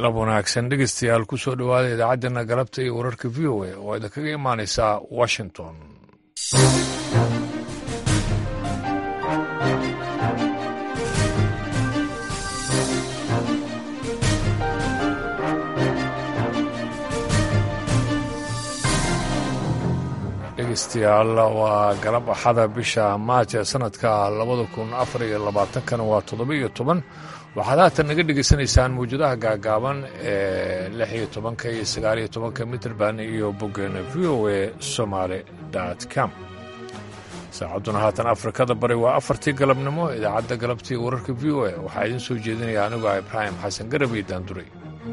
galab wanaagsan dhegeystayaal ku soo dhowaada idaacaddeenna galabta iyo wararka v o a oo idinkaga imaanaysa washington dhegeystayaal waa galab axada bisha maaj ee sanadka labada kun afar iyo labaatankana waa toddoba iyo toban waxaad haatan naga dhegaysanaysaan mawjadaha gaagaaban ee lix iyo tobanka iyo sagaal iyo tobanka mitrband iyo boggeena v o a somaali com saacadduna haatan afrikada bari waa afartii galabnimo idaacadda galabtii wararka v o a waxaa idiin soo jeedinaya anigu ah ibraahim xasan garab iyo daanduray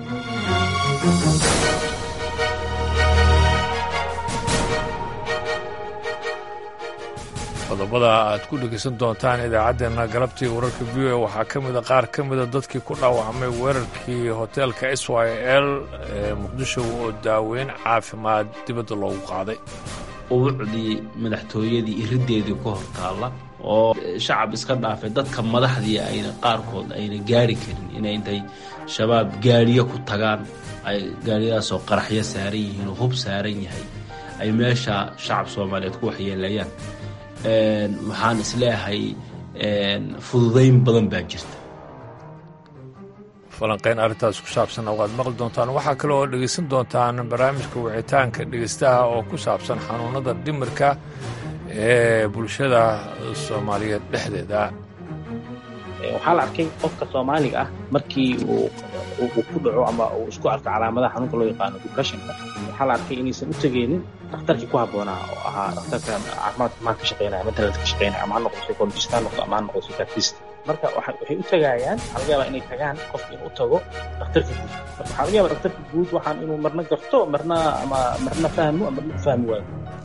qodobada aad ku dhegaysan doontaan idaacaddeenna galabtii wararka v o a waxaa ka mida qaar ka mida dadkii ku dhaawacmay weerarkii hoteelka s y l ee muqdisho oo daaweyn caafimaad dibadda loogu qaaday ubucdii madaxtooyadii irideedii ku hor taalla oo shacab iska dhaafay dadka madaxdii ayna qaarkood ayna gaari karin inay intay shabaab gaariyo ku tagaan ay gaariyadaasoo qaraxyo saaran yihiin oo hub saaran yahay ay meesha shacab soomaaliyeed ku waxyeelayaan waxaan isleeyahay fududayn badan baa jirta falanqayn arrintaas ku saabsan waad maqli doontaan waxaa kale oo dhegaysan doontaan barnaamijka wicitaanka dhegaystaha oo ku saabsan xanuunada dhimirka ee bulshada soomaaliyeed dhexdeeda waxaa la arkay qofka soomaaliga ah markii uu ku dhaco ama uu isku arko calaamadaha xanuunka loo yaqaano depressionka waxaa la arkay inaysan u tegeynin dhakhtarkii ku habboonaa oo ahaa dhakhtarka caafimaadka maan ka shaqeynaya mentalhealth ka shaqeynaya ama ha noqdo psychologist ha noqdo ama ha noqdo psychiatrist marka waxay u tagayaan waxaa laga yaabaa inay tagaan qofka inuu tago dhakhtarka guud marka waxaa laga yaabaa dhakhtarka guud waxaan inuu marna garto marna ama marna fahmo ama marna fahmi waayo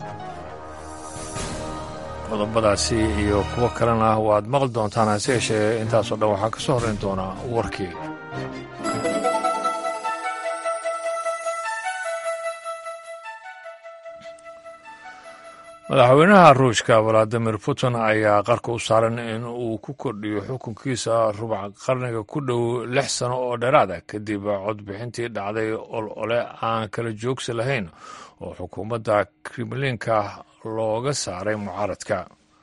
qodobadaasi iyo kuwo kalena waad maqli doontaan hase yeeshee intaasoo dhan waxaa ka soo horrayn doonaa warkii madaxweynaha ruushka valadimir putin ayaa qarka u saaran in uu ku kordhiyo xukunkiisa rubac qarniga ku dhow lix sano oo dheeraada kadib codbixintii dhacday ol ole aan kala joogsi lahayn oo xukuumadda kremlinka looga saaray mucaaradka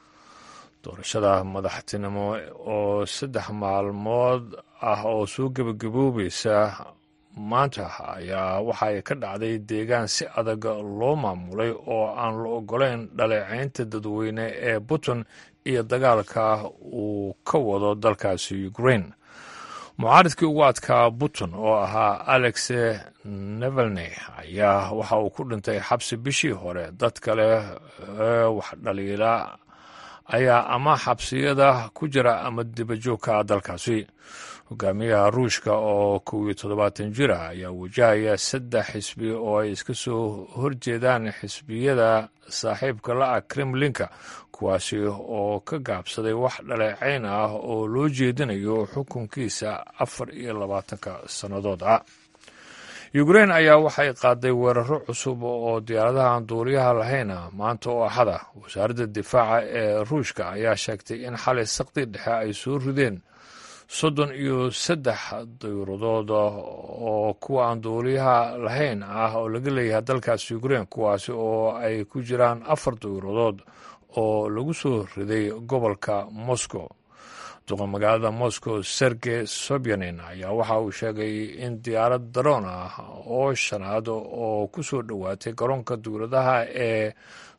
doorashada madaxtinimo oo saddex maalmood ah oo soo gebagaboobaysa maanta ayaa waxa ay ka dhacday deegaan si adag loo maamulay oo aan la ogolayn dhaleecaynta dadweyne ee putin iyo dagaalka uu ka wado dalkaasi ukraine mucaaridkii ugu adkaa putin oo ahaa alex nevelney ayaa waxa uu ku dhintay xabsi bishii hore dad kale ee wax dhaliila ayaa ama xabsiyada ku jira ama dibajoogka dalkaasi hogaamiyaha ruushka oo kow iyo toddobaatan jir ah ayaa wajahaya saddex xisbi oo ay iska soo horjeedaan xisbiyada saaxiibka la-ah kremlinka kuwaasi oo ka gaabsaday wax dhaleecayn ah oo loo jeedinayo xukunkiisa afar iyo labaatanka sannadood ah ukrain ayaa waxay qaaday weeraro cusub oo diyaaradahan duuliyaha lahayna maanta oo axada wasaaradda difaaca ee ruushka ayaa sheegtay in xalay saqdi dhexe ay soo rideen soddon iyo saddex dayuuradood oo kuwa aan duuliyaha lahayn ah oo laga leeyahay dalkaas ukrain kuwaasi oo ay ku jiraan afar dayuuradood oo lagu soo riday gobolka moscow duqa magaalada moscow sergey sobyanin ayaa waxa uu sheegay in diyaarad daroon ah oo shanaad oo ku soo dhowaatay garoonka dowladaha ee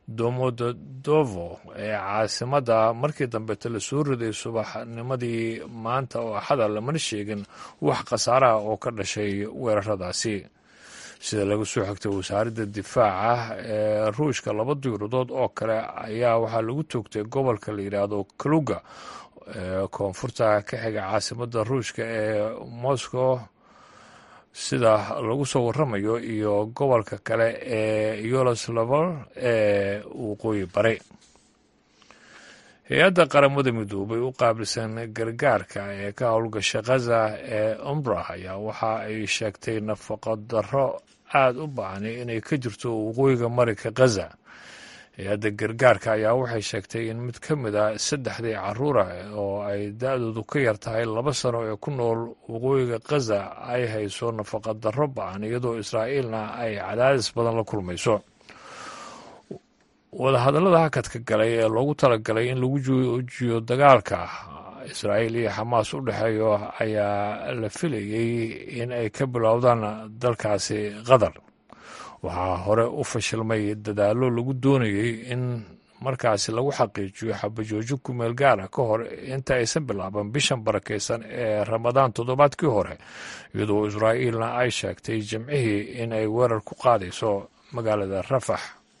domododovo ee caasimadda markii dambeeta la soo riday subaxnimadii maanta oo axada lamana sheegin wax khasaaraha oo ka dhashay weeraradaasi sida laga soo xigtay wasaaradda difaaca ee ruushka laba diyuuradood oo kale ayaa waxaa lagu toogtay gobolka la yidhaahdo kaluga ee koonfurta ka xiga caasimadda ruushka ee moscow sida lagu soo waramayo iyo gobolka kale ee yoloslavol ee waqooyi bari hay-adda qaramada midoobay u qaabilsan gargaarka ee ka howlgasha khaza ee umbrah ayaa waxa ay sheegtay nafaqo darro aada u bacnay inay ka jirto waqooyiga marinka khaza hay-adda gargaarka ayaa waxay sheegtay in mid ka mid a saddexdii caruura oo ay da-doodu ka yar tahay laba sano ee ku nool waqooyiga khaza ay hayso nafaqa darro ba-an iyadoo israa'iilna ay cadaadis badan la kulmayso wadahadallada hakadka galay ee loogu talagalay in lagu joojiyo dagaalka israa'iil iyo xamaas u dhexeeyo ayaa la filayey in ay ka bilowdaan dalkaasi qatar waxaa hore u fashilmay dadaallo lagu doonayey in markaasi lagu xaqiijiyo xabajoojin ku meel gaara ka hor inta aysan bilaaban bishan barakaysan ee ramadaan toddobaadkii hore iyadoo israa'iilna ay sheegtay jimcihii in ay weerar ku qaadayso magaalada rafax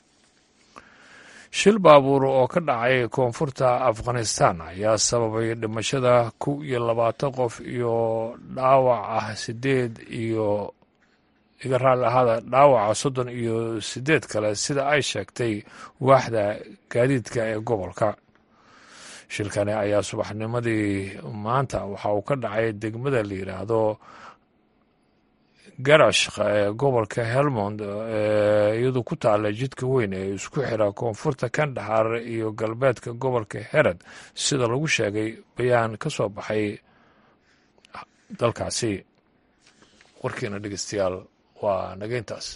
shil baabuur oo ka dhacay koonfurta afghanistan ayaa sababay dhimashada kow iyo labaatan qof iyo dhaawac ah sideed iyo iga raalli ahaada dhaawaca soddon iyo sideed kale sida ay sheegtay waaxda gaadiidka ee gobolka shilkani ayaa subaxnimadii maanta waxa uu ka dhacay degmada la yidhaahdo garashk ee gobolka helmond iyadu ku taala jidka weyn ee isku xira koonfurta kandahar iyo galbeedka gobolka herad sida lagu sheegay bayaan ka soo baxay dalkaasi warkiina dhegeystayaal waa nageyntaas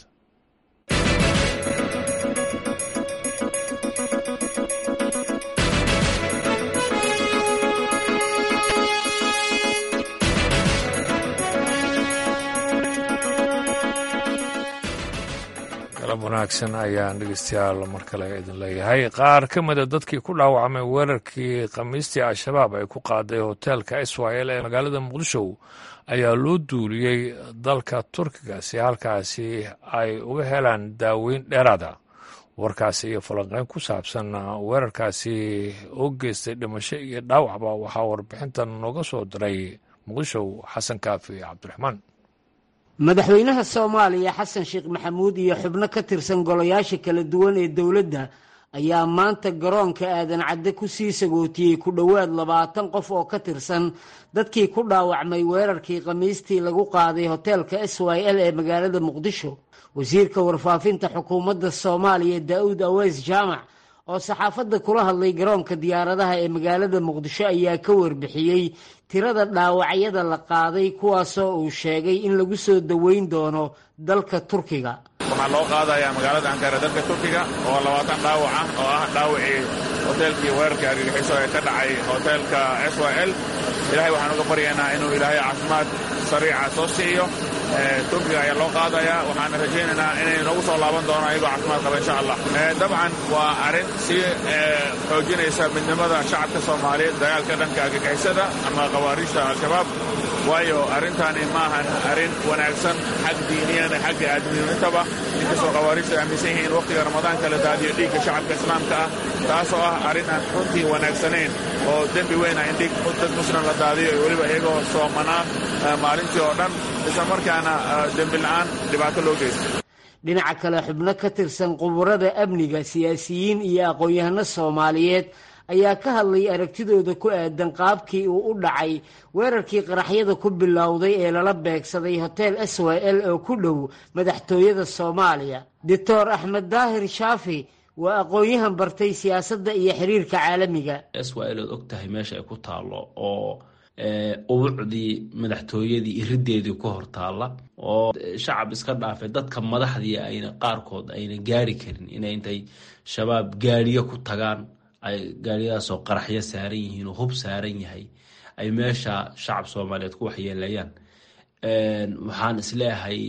galab wanaagsan ayaan dhegeystayaal mar kale idin leeyahay qaar ka mida dadkii ku dhaawacmay weerarkii khamiistii al-shabaab ay ku qaaday hoteelka israel ee magaalada muqdisho ayaa loo duuliyey dalka turkiga si halkaasi ay uga helaan daaweyn dheeraada warkaasi iyo falanqeyn ku saabsan weerarkaasi oo geystay dhimasho iyo dhaawacba waxaa warbixintan nooga soo diray muqdisho xasan kaafi cabdiraxmaan madaxweynaha soomaaliya xasan sheekh maxamuud iyo xubno ka tirsan golayaasha kala duwan ee dowladda ayaa maanta garoonka aadan cadde ku sii sagootiyey ku dhowaad labaatan qof oo ka tirsan dadkii ku dhaawacmay weerarkii khamiistii lagu qaaday hoteelka s y l ee magaalada muqdisho wasiirka warfaafinta xukuumadda soomaaliya daa'uud aweys jaamac oo saxaafadda kula hadlay garoonka diyaaradaha ee magaalada muqdisho ayaa ka warbixiyey tirada dhaawacyada la qaaday kuwaasoo uu sheegay in lagu soo daweyn doono dalka turkiga waxaa loo qaadayaa magaalada ankara dalka turkiga oo labaatan dhaawac ah oo ah dhaawacii hoteelkii weerarka argagixiso ee ka dhacay hoteelka s y l ilahay waxaan uga baryaynaa inuu ilaahay caafimaad sariica soo siiyo turkiga ayaa loo qaadayaa waxaana rajaynaynaa inay noogu soo laaban doonaan iyagoo caafimaad qaba insha allah dabcan waa arrin sii xoojinaysa midnimada shacabka soomaaliyeed dagaalka dhanka argagixisada ama khawaariijta al-shabaab waayo arrintani maahan arrin wanaagsan xag diiniyan xagga aadminintaba inkastoo khawaariijta ay aaminsan yihiin wakhtiga ramadaanka la daadiyo dhiigga shacabka islaamka ah taasoo ah arrin aan runtii wanaagsanayn oo dembi weyn ah in dhiig dad muslim la daadiyo iyo weliba iyagoo soomanaa maalintii oo dhan isla markaana dembi la'aan dhibaato loo geysta dhinaca kale xubno ka tirsan quburada amniga siyaasiyiin iyo aqoon-yahano soomaaliyeed ayaa ka hadlay aragtidooda ku aadan qaabkii uu u dhacay weerarkii qaraxyada ku bilowday ee lala beegsaday hotel s y l oo ku dhow madaxtooyada soomaaliya doctor axmed daahir shaafi waa aqoon-yahan bartay siyaasadda iyo xiriirka caalamiga s y l ood og tahay meesha ay ku taallo oo ubucdii madaxtooyadii irideedii ku hor taalla oo shacab iska dhaafay dadka madaxdii ayna qaarkood ayna gaari karin inay intay shabaab gaariyo ku tagaan ay gaariyadaasoo qaraxyo saaran yihiin oo hub saaran yahay ay meesha shacab soomaaliyeed ku waxyeelayaan waxaan isleeyahay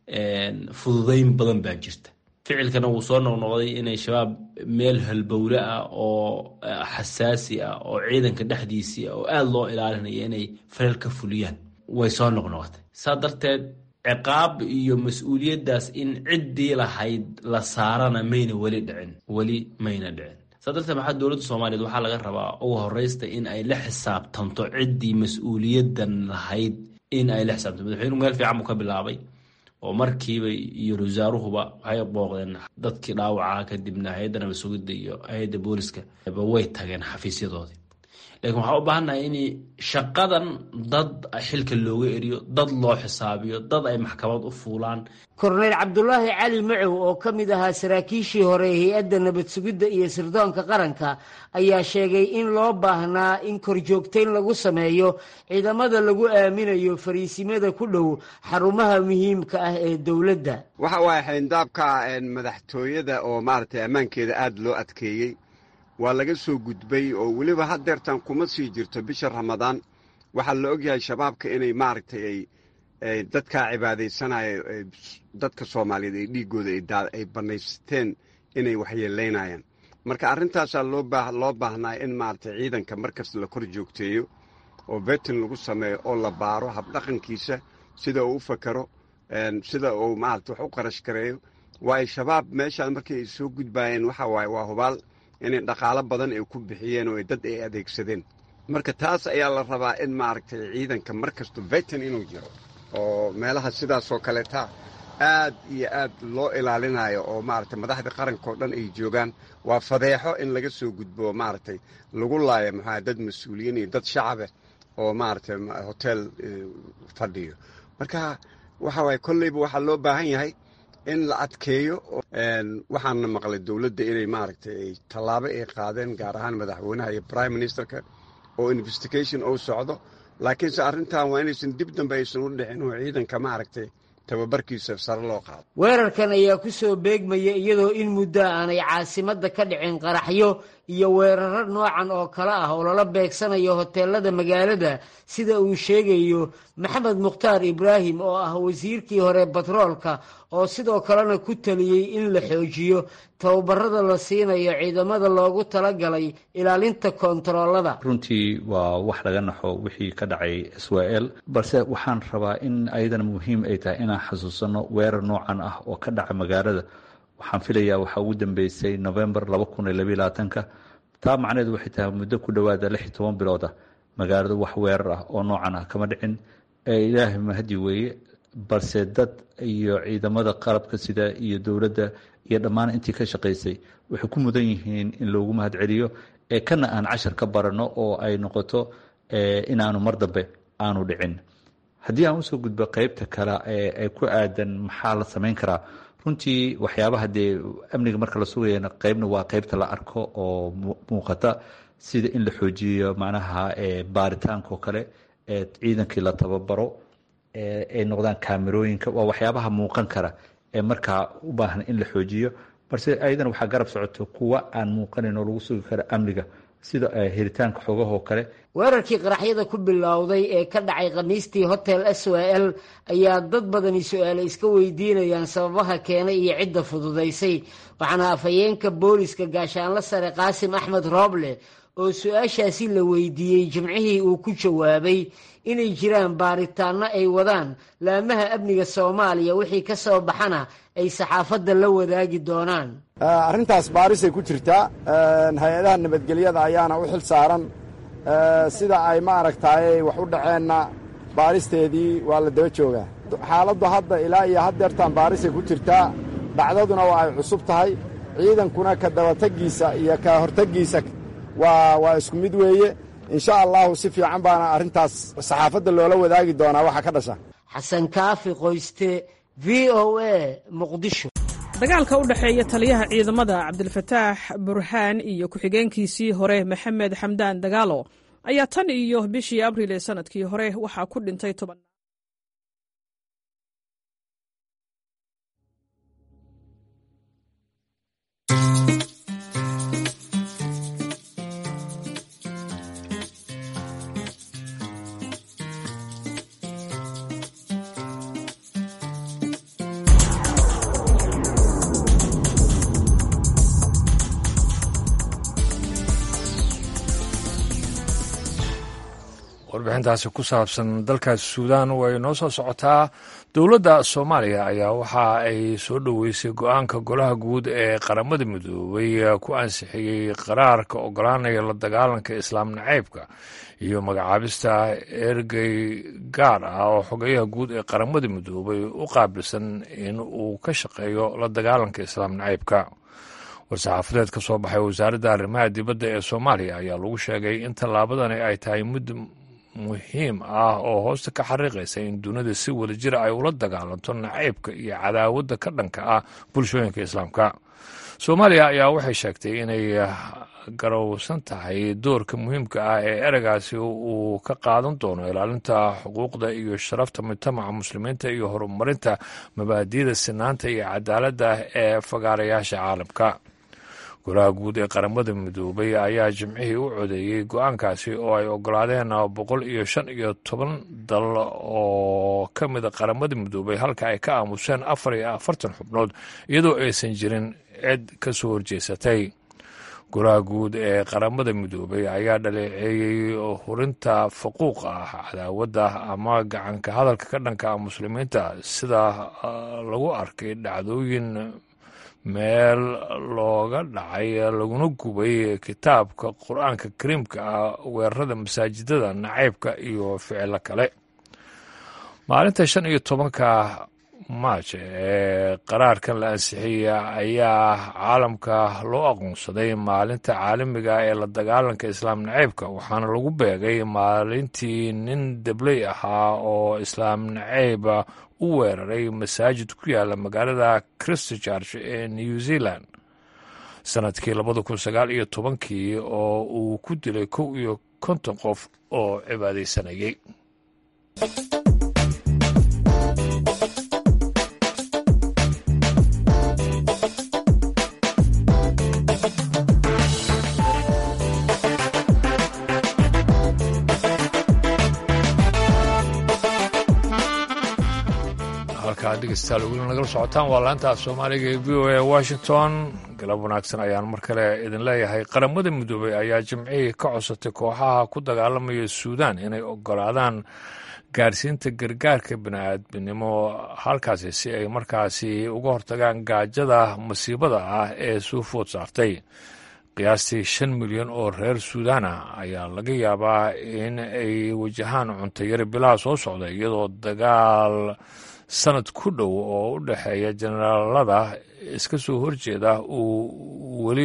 fududeyn badan baa jirta ficilkana wuu soo noqnoqday inay shabaab meel halbowle ah oo xasaasi ah oo ciidanka dhexdiisii ah oo aada loo ilaalinaya inay falal ka fuliyaan way soo noqnoqotay saa darteed ciqaab iyo mas-uuliyaddaas in ciddii lahayd la saarana mayna weli dhicin weli mayna dhicin saa darteed maxaa dowladda soomaaliyeed waxaa laga rabaa ugu horeysta in ay la xisaabtanto ciddii mas-uuliyaddan lahayd in ay la xisaabtanto madaxweynuhu meel fiican buu ka bilaabay oo markiiba iyo wasaaruhuba waxay booqdeen dadkii dhaawacaa kadibna hay-adda nabad sugidda iyo hay-adda booliska ba way tageen xafiisyadoodii lakiin waxaa u baahannahay in shaqadan dad xilka looga eriyo dad loo xisaabiyo dad ay maxkamad u fuulaan korneyl cabdulaahi cali macow oo ka mid ahaa saraakiishii hore ee hay-adda nabad sugidda iyo sirdoonka qaranka ayaa sheegay in loo baahnaa in korjoogtayn lagu sameeyo ciidamada lagu aaminayo fariisimada ku dhow xarumaha muhiimka ah ee dowladda waxa waaye xayndaabka madaxtooyada oo maaragtay ammaankeeda aada loo adkeeyey waa laga soo gudbay oo weliba haddeertan kuma sii jirto bisha ramadaan waxaa la ogyahay shabaabka inay maaragtay ay dadkaa cibaadaysanaya dadka soomaaliyeed ee dhiiggooda ay bannaysteen inay waxyeelaynayaan marka arrintaasaa loo baahnaa in maaragtay ciidanka markasta la kor joogteeyo oo vetin lagu sameeyo oo la baaro habdhaqankiisa sida uu u fakaro sida uu maarata wax u qarash gareeyo waayo shabaab meeshaan markii ay soo gudbaayeen waxa waaye waa hubaal inay dhaqaalo badan ay ku bixiyeen oo dad ay adeegsadeen marka taas ayaa la rabaa in maaragtay ciidanka mar kasto vetin inuu jiro oo meelaha sidaasoo kaleeta aad iyo aad loo ilaalinayo oo maaragtay madaxda qarankao dhan ay joogaan waa fadeexo in laga soo gudbo maaragtay lagu laayo maxaa dad mas-uuliyiin iyo dad shacabeh oo maaragtay hotel fadhiyo marka waxa waaye kolleyba waxaa loo baahan yahay in la adkeeyo waxaana maqlay dowladda inay maaragtay ay tallaabo ay qaadeen gaar ahaan madaxweynaha iyo prime ministerka oo investigation uu socdo laakiinse arrintan waa inaysan dib dambe aysan u dhicin oo ciidanka maaragtay tababarkiisa sare loo qaado weerarkan ayaa ku soo beegmaya iyadoo in muddo aanay caasimadda ka dhicin qaraxyo iyo weeraro noocan oo kale ah oo lala beegsanayo hoteelada magaalada sida uu sheegayo maxamed mukhtaar ibraahim oo ah wasiirkii hore batroolka oo sidoo kalena ku taliyey in la xoojiyo tababarada la siinayo ciidamada loogu talagalay ilaalinta koontaroolada runtii waa wax laga naxo wixii ka dhacay israel balse waxaan rabaa in ayadana muhiim ay tahay inaan xasuusano weerar noocan ah oo ka dhaca magaalada waxaan filayaa waxaa ugu dambeysay novembar laba kun iyo labaiy labaatanka taa macnaheedu waxay tahay muddo ku dhowaada lix iyo toban bilood ah magaaladu wax weerar ah oo noocan ah kama dhicin ilaahay mahadi weeye balse dad iyo ciidamada qalabka sida iyo dowladda iyo dhammaan intii ka shaqaysay waxay ku mudan yihiin in loogu mahad celiyo ee kana aan cashar ka barano oo ay noqoto inaanu mar dambe aanu dhicin haddii aan usoo gudbo qeybta kale ee ku aadan maxaa la samayn karaa runtii waxyaabaha dee amniga marka la sugayana qeybna waa qeybta la arko oo muuqata sida in la xoojiyo macnaha baaritaanka oo kale ciidankii la tababaro ay noqdaan kaamerooyinka waa waxyaabaha muuqan kara ee markaa u baahan in la xoojiyo balse ayadana waxaa garab socoto kuwa aan muuqanayn oo lagu sugi karo amniga sida helitaanka xogahoo kale weerarkii qaraxyada ku bilowday ee ka dhacay khamiistii hotel s w l ayaa dad badani su-aale iska weydiinayaan sababaha keenay iyo cidda fududaysay waxaana afhayeenka booliska gaashaanlo sare qaasim axmed rooble oo su-aashaasi la weydiiyey jimcihii uu ku jawaabay inay jiraan baaritaanno ay wadaan laamaha amniga soomaaliya wixii ka soo baxana ay saxaafadda la wadaagi doonaan arrintaas baarisay ku jirtaa hay-adaha nabadgelyada ayaana u xil saaran sida ay maaragtaay wax u dhaceenna baaristeedii waa la daba joogaa xaaladdu hadda ilaa iyo haddeertaan baarisay ku jirtaa dhacdaduna waa ay cusub tahay ciidankuna ka dabategiisa iyo ka hortegiisa waa waa isku mid weeye insha allahu si fiican baana arrintaas saxaafadda loola wadaagi doonaa waxa ka dhasha xasan kaafi qoyste v o a muqdisho dagaalka u dhexeeya taliyaha ciidamada cabdilfataax burhaan iyo ku-xigeenkiisii hore maxamed xamdaan dagaalo ayaa tan iyo bishii abriil ee sanadkii hore waxaa ku dhintay toban warbixintaasi ku saabsan dalkaas suudaan way noo soo socotaa dowladda soomaaliya ayaa waxa ay soo dhoweysay go-aanka golaha guud ee qaramada midoobay ku ansixiyey qaraarka ogolaanaya la dagaalanka islaam naceybka iyo magacaabista ergey gaar ah oo xogeyaha guud ee qaramada midoobay u qaabilsan in uu ka shaqeeyo la dagaalanka islaam naceybka war-saxaafadeed ka soo baxay wasaaradda arrimaha dibadda ee soomaaliya ayaa lagu sheegay in tallaabadani ay tahay mid muhiim ah oo hoosta ka xariiqaysa in dunida si wadajira ay ula dagaalanto nacaybka iyo cadaawadda ka dhanka ah bulshooyinka islaamka soomaaliya ayaa waxay sheegtay inay garowsan tahay doorka muhiimka ah ee ereygaasi uu ka qaadan doono ilaalinta xuquuqda iyo sharafta mujtamaca muslimiinta iyo horumarinta mabaadi'da sinaanta iyo cadaaladda ee fagaarayaasha caalamka golaha guud ee qaramada midoobay ayaa jimcihii u codeeyey go-aankaasi oo ay ogolaadeen boqol iyo shan iyo toban dal oo ka mida qaramada midoobay halka ay ka aamuseen afar iyo afartan xubnood iyadoo aysan jirin cid ka soo horjeesatay golaha guud ee qaramada midoobay ayaa dhaleeceeyey hurinta faquuq ah cadaawadda ama gacanka hadalka ka dhanka ah muslimiinta sida lagu arkay dhacdooyin meel looga dhacay laguna gubay kitaabka qur-aanka kariimka ah weerarada masaajidada nacaybka iyo ficilo kale maalinta shan iyo tobanka maaj ee qaraarkan la ansixiyey ayaa caalamka loo aqoonsaday maalinta caalamiga ee la dagaalanka islaam naceybka waxaana lagu beegay maalintii nin debley ahaa oo islaam naceyba u weeraray masaajid ku yaala magaalada christchurch ee new zealand sanadkii labada kun sagaal iyo tobankii oo uu ku dilay kow iyo konton qof oo cibaadaysanayay dhegeystayaal weli nagala socotaan waa laanta soomaaliga ee v o a washington galab wanaagsan ayaan mar kale idin leeyahay qaramada midoobey ayaa jimcihii ka codsatay kooxaha ku dagaalamaya suudaan inay ogolaadaan gaarsiinta gargaarka bini-aadminimo halkaasi si ay markaasi uga hortagaan gaajada masiibada ah ee soo food saartay qiyaastii shan milyan oo reer suudaan ah ayaa laga yaabaa in ay wajahaan cuntayari bilaha soo socda iyadoo dagaal sanad ku dhow oo u dhexeeya jenaraalada iska soo horjeeda uu weli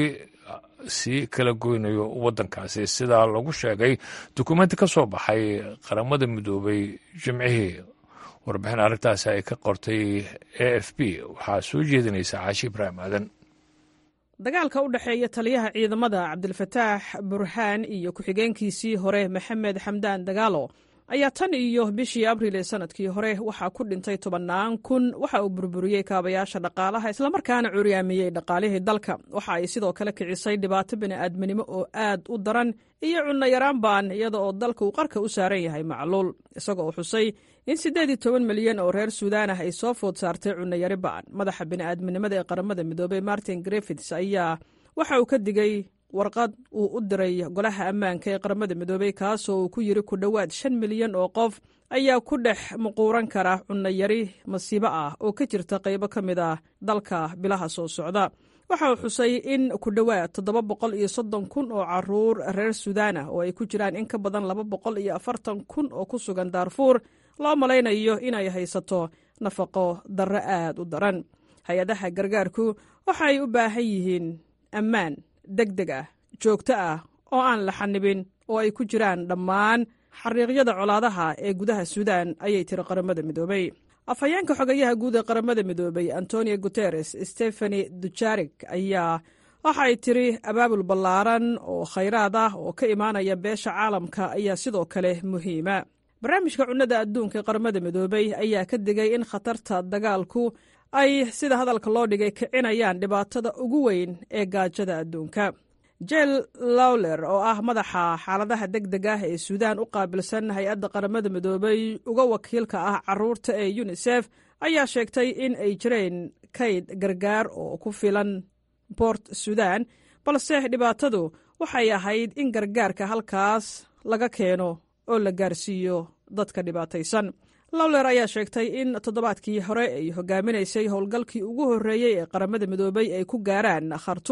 sii kala goynayo waddankaasi sidaa lagu sheegay dukumenti ka soo baxay qaramada midoobay jimcihii warbixin arrintaasi ay ka qortay a f b waxaa soo jeedinaysa caashi ibraahim aadan dagaalka u dhexeeya taliyaha ciidamada cabdilfataax burhaan iyo ku-xigeenkiisii hore maxamed xamdaan dagaalo ayaa tan iyo bishii abriil ee sanadkii hore waxaa ku dhintay tobannaan kun waxa uu burburiyey kaabayaasha dhaqaalaha islamarkaana curyaamiyey dhaqaalihii dalka waxa ay sidoo kale kicisay dhibaato bini'aadminimo oo aad u daran iyo cunno yaraan baan iyada oo dalka uu qarka u saaran yahay macluul isagoo xusay in siddeed iyo toban milyan oo reer suudaan ah ay soo food saartay cunno yari ba'an madaxa bini'aadminimada ee qaramada midoobey martin griffits ayaa waxa uu ka digay warqad uu u diray golaha ammaanka ee qaramada midoobey kaasoo uu ku yiri ku dhowaad shan milyan oo qof ayaa ku dhex muquuran kara cunno yari masiibo ah oo ka jirta qaybo ka mid ah dalka bilaha soo socda waxa uu xusay in ku dhowaad toddoba boqol iyo soddon kun oo caruur reer suudaan ah oo ay ku jiraan in ka badan laba boqol iyo afartan kun oo ku sugan daarfuur loo malaynayo inay haysato nafaqo darro aad u daran hay-adaha gargaarku waxa ay u baahan yihiin ammaan deg deg ah joogto ah oo aan la xanibin oo ay ku jiraan dhammaan xariiqyada colaadaha ee gudaha suudaan ayay tiri qaramada midoobey afhayeenka xogayaha guud ee qaramada midoobey antonio guteres stefani dujarik ayaa waxa ay tiri abaabul ballaaran oo khayraad ah oo ka imaanaya beesha caalamka ayaa sidoo kale muhiima barnaamijka cunnada adduunka ee qaramada midoobey ayaa ka digay in khatarta dagaalku ay sida hadalka loo dhigay kicinayaan dhibaatada ugu weyn ee gaajada adduunka jel lawler oo ah madaxa xaaladaha deg deg ah ee suudaan u qaabilsan hay-adda qaramada midoobey uga wakiilka ah caruurta ee yunisef ayaa sheegtay in ay jireen kayd gargaar oo ku filan boort suudaan balse dhibaatadu waxay ahayd in gargaarka halkaas laga keeno oo la gaarsiiyo dadka dhibaataysan lawler ayaa sheegtay in toddobaadkii hore ay hogaaminaysay howlgalkii ugu horreeyey ee qaramada midoobey ay ku gaaraan khartuum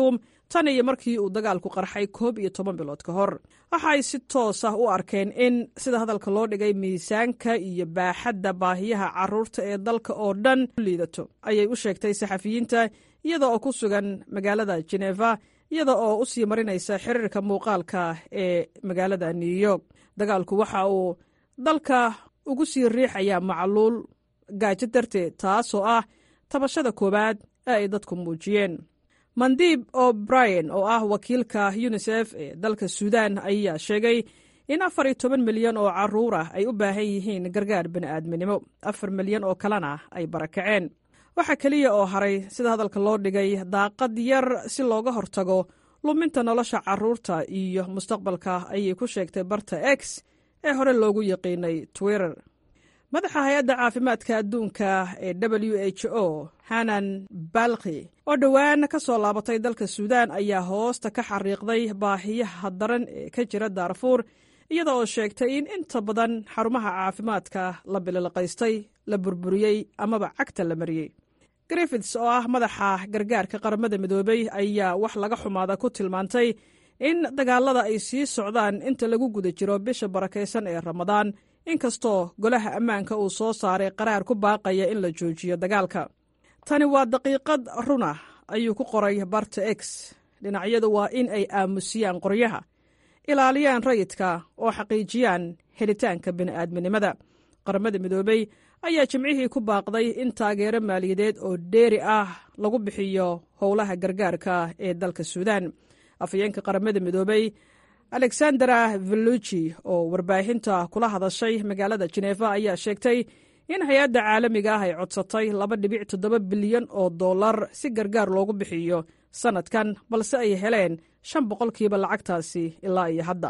tan iyo markii uu dagaalku qarxay koob iyo toban bilood ka hor waxa ay si toos ah u arkeen in sida hadalka loo dhigay miisaanka iyo baaxadda baahiyaha carruurta ee dalka oo dhan liidato ayay u sheegtay saxafiyiinta iyada oo ku sugan magaalada jeneva iyada oo u sii marinaysa xiriirka muuqaalka ee magaalada new york dagaalku waxa uu dalka ugu sii riixayaa macluul gaajo darteed taasoo ah tabashada koowaad ee ay dadku muujiyeen mandiib o'brien oo ah wakiilka yunisef ee dalka suudan ayaa sheegay in afar iyo toban milyan oo carruur ah ay u baahan yihiin gargaar bini'aadminimo afar milyan oo kalena ay barakaceen waxaa keliya oo haray sida hadalka loo dhigay daaqad yar si looga hortago luminta nolosha carruurta iyo mustaqbalka ayay ku sheegtay barta x ee hore loogu yaqiinay twitter madaxa hay-adda caafimaadka adduunka ee w h o hanan balki oo dhowaan ka soo laabatay dalka suudaan ayaa hoosta ka xariiqday baahiyaha daran ee ka jira daarfuur iyada oo sheegtay in inta badan xarumaha caafimaadka la bililqaystay la burburiyey amaba cagta la mariyey griffits oo ah madaxa gargaarka qaramada midoobey ayaa wax laga xumaada ku tilmaantay in dagaalada ay sii socdaan inta lagu guda jiro bisha barakaysan ee ramadaan inkastoo golaha ammaanka uu soo saaray qaraar ku baaqaya in la joojiyo dagaalka tani waa daqiiqad runa ayuu ku qoray barta x dhinacyadu waa in ay aamusiyaan qoryaha ilaaliyaan rayidka oo xaqiijiyaan helitaanka bini'aadminimada qaramada midoobey ayaa jimcihii ku baaqday in taageero maaliyadeed oo dheeri ah lagu bixiyo howlaha gargaarka ee dalka suudaan afhayeenka qaramada midoobey alexandera velluji oo warbaahinta kula hadashay magaalada jeneeva ayaa sheegtay in hay-adda caalamiga ah ay codsatay laba dhibic toddoba bilyan oo dollar si gargaar loogu bixiyo sannadkan balse ay heleen shan boqolkiiba lacagtaasi ilaa iyo hadda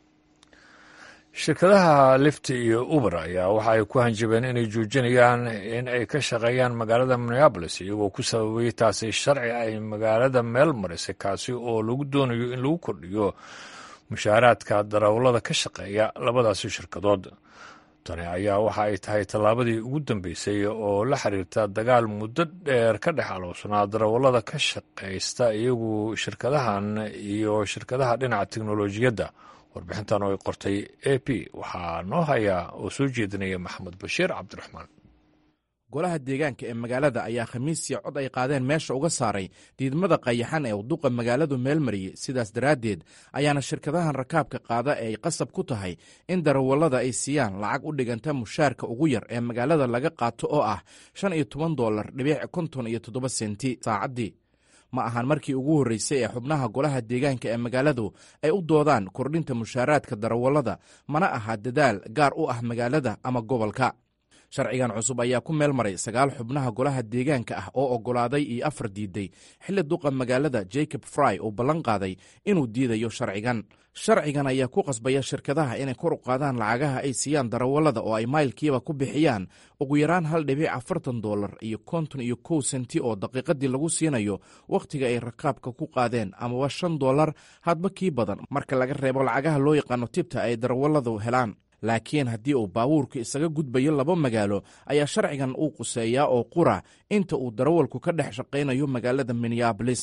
shirkadaha lifti iyo uber ayaa waxa ay ku hanjabeen inay joojinayaan in ay ka shaqeeyaan magaalada minneabolis iyagoo ku sababay taasi sharci ay magaalada meel marisay kaasi oo lagu doonayo in lagu kordhiyo mushaaraadka darawallada ka shaqeeya labadaasi shirkadood tani ayaa waxa ay tahay tallaabadii ugu dambeysay oo la xiriirta dagaal muddo dheer ka dhex aloobsanaa darawallada ka shaqaysta iyagu shirkadahan iyo shirkadaha dhinaca teknolojiyadda warbixintan oo ay qortay a p waxaa noo hayaa oo soo jeedinaya maxamed bashiir cabdiraxmaan golaha deegaanka ee magaalada ayaa khamiisii cod ay qaadeen meesha uga saaray diidmada qayaxan ee duqa magaaladu meel mariyey sidaas daraaddeed ayaana shirkadahan rakaabka qaada ee ay qasab ku tahay in darawallada ay siiyaan lacag u dhiganta mushaarka ugu yar ee magaalada laga qaato oo ah shan iyo toban dolar dhibiic konton iyo toddoba senti saacaddii ma ahan markii ugu horreysay ee xubnaha golaha deegaanka ee magaaladu ay u doodaan kordhinta mushaaraadka darawallada mana aha dadaal gaar u ah magaalada ama gobolka sharcigan cusub ayaa ku meel maray sagaal xubnaha golaha deegaanka ah oo oggolaaday iyo afar diiday xilli duqa magaalada jacob fry uu ballan qaaday inuu diidayo sharcigan sharcigan ayaa ku qasbaya shirkadaha inay kor u qaadaan lacagaha ay siiyaan darawallada oo ay maylkiiba ku bixiyaan ugu yaraan hal dhibic afartan dolar iyo konton iyo kow senti oo daqiiqadii lagu siinayo wakhtiga ay rakaabka ku qaadeen amaba shan dolar hadba kii badan marka laga reebo lacagaha loo yaqaano tibta ay darawalladu helaan laakiin haddii uu baabuurka isaga gudbayo laba magaalo ayaa sharcigan uu quseeyaa oo qura inta uu darawalku ka dhex shaqaynayo magaalada minneabolis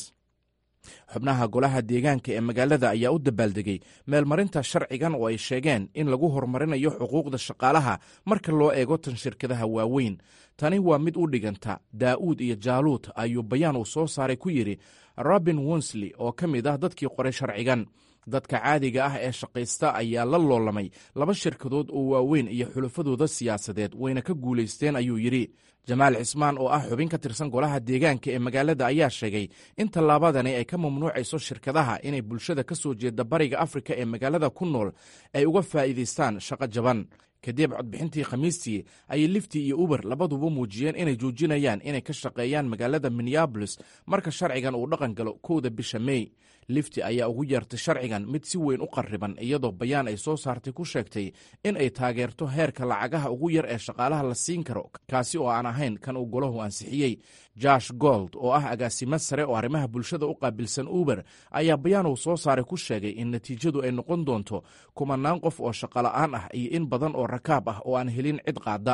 xubnaha golaha deegaanka ee magaalada ayaa u dabaaldegay meelmarinta sharcigan oo ay sheegeen in lagu horumarinayo xuquuqda shaqaalaha marka loo eego tan shirkadaha waaweyn tani waa mid u dhiganta daa'uud iyo jaaluud ayuu bayaan uu soo saaray ku yidhi robin wonsley oo ka mid ah dadkii qoray sharcigan dadka caadiga ah ee shaqaysta ayaa la loolamay laba shirkadood oo waaweyn iyo xulafadooda siyaasadeed wayna ka guulaysteen ayuu yidhi jamaal cismaan oo ah xubin ka tirsan golaha deegaanka ee magaalada ayaa sheegay in tallaabadani ay ka mamnuucayso shirkadaha inay bulshada ka soo jeeda bariga afrika ee magaalada ku nool ay uga faa'iidaystaan shaqo jaban kadib codbixintii khamiistii ayay lifti iyo uber labaduba muujiyeen inay joojinayaan inay ka shaqeeyaan magaalada minneabolis marka sharcigan uu dhaqan galo kowda bisha mey lifti ayaa ugu yeertay sharcigan mid si weyn u qarriban iyadoo bayaan ay soo saartay ku sheegtay in ay taageerto heerka lacagaha ugu yar ee shaqaalaha la siin karo kaasi oo aan ahayn kan uu golahu ansixiyey josh gold oo ah agaasimo sare oo arrimaha bulshada u qaabilsan uber ayaa bayaan uu soo saaray ku sheegay in natiijadu ay noqon doonto kumanaan qof oo shaqola'aan ah iyo in badan oo rakaab ah oo aan helin cid qaada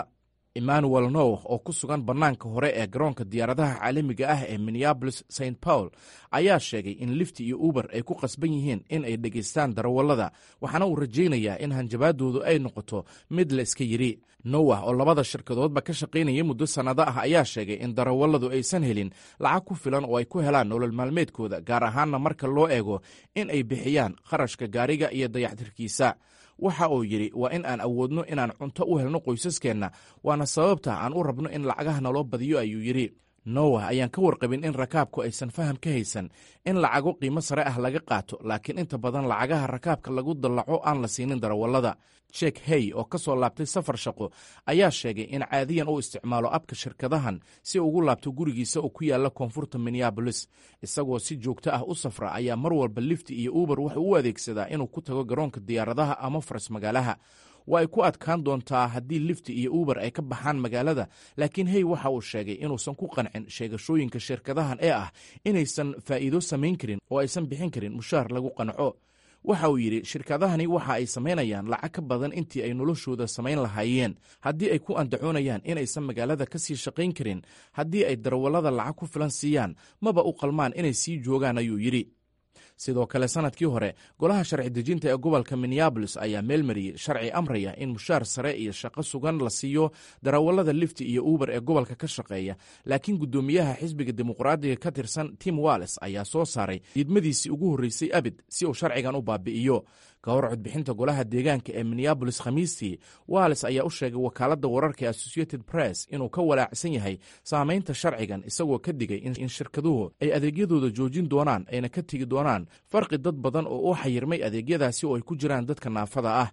emmanuel now oo ku sugan bannaanka hore ee garoonka diyaaradaha caalamiga ah ee minneabolis st paul ayaa sheegay in lifti iyo uber ay ku qasban yihiin in ay dhegaystaan darawallada waxaana uu rajaynayaa in hanjabaadoodu ay noqoto mid la iska yidhi nowah oo labada shirkadoodba ka shaqaynaya muddo sannado ah ayaa sheegay in darawalladu aysan helin lacag ku filan oo ay ku helaan nolol maalmeedkooda gaar ahaanna marka loo eego in ay bixiyaan kharashka gaariga iyo dayactirkiisa waxa uu yidhi waa in aan awoodno inaan cunto u helno qoysaskeenna waana sababta aan u rabno in lacagaha naloo badiyo ayuu yidhi nowah ayaan ka warqabin in rakaabku aysan faham ka haysan in lacago qiimo sare ah laga qaato laakiin inta badan lacagaha rakaabka lagu dallaco aan la siinin darawallada jek hey oo ka soo laabtay safar shaqo ayaa sheegay in caadiyan uu isticmaalo abka shirkadahan si ugu laabto gurigiisa oo ku yaalla koonfurta minneabolis isagoo si joogto ah u safra ayaa mar walba lifti iyo uber wuxuu u adeegsadaa inuu ku tago garoonka diyaaradaha ama faras magaalaha waa ay ku adkaan doontaa haddii lifti iyo uber ay ka baxaan magaalada laakiin hey waxa uu sheegay inuusan ku qancin sheegashooyinka shirkadahan ee ah inaysan faa'iido samayn karin oo aysan bixin karin mushaar lagu qanco waxa uu yidhi shirkadahani waxa ay samaynayaan lacag ka badan intii ay noloshooda samayn lahaayeen haddii ay ku andacoonayaan inaysan magaalada ka sii shaqayn karin haddii ay darawallada lacag ku filan siiyaan maba u qalmaan inay sii joogaan ayuu yidhi sidoo kale sanadkii hore golaha sharci dejinta ee gobolka minneabolis ayaa meelmariyey sharci amraya in mushaar sare iyo shaqo sugan la siiyo darawallada lifti iyo uber ee gobolka ka shaqeeya laakiin guddoomiyaha xisbiga dimuqraadiga ka tirsan tim walles ayaa soo saaray diidmadiisii ugu horreysay abid si uu sharcigan u baabi'iyo ka hor codbixinta golaha deegaanka ee minneabolis khamiistii walles ayaa u sheegay wakaaladda wararka ee associated press inuu ka walaacsan yahay saamaynta sharcigan isagoo ka digay in shirkaduhu ay adeegyadooda joojin doonaan ayna ka tegi doonaan farqi dad badan oo u xayirmay adeegyadaasi oo ay ku jiraan dadka naafada ah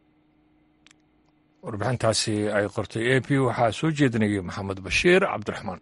warbixintaasi ay qortay a p waxaa soo jeedinayay maxamed bashiir cabdiraxmaan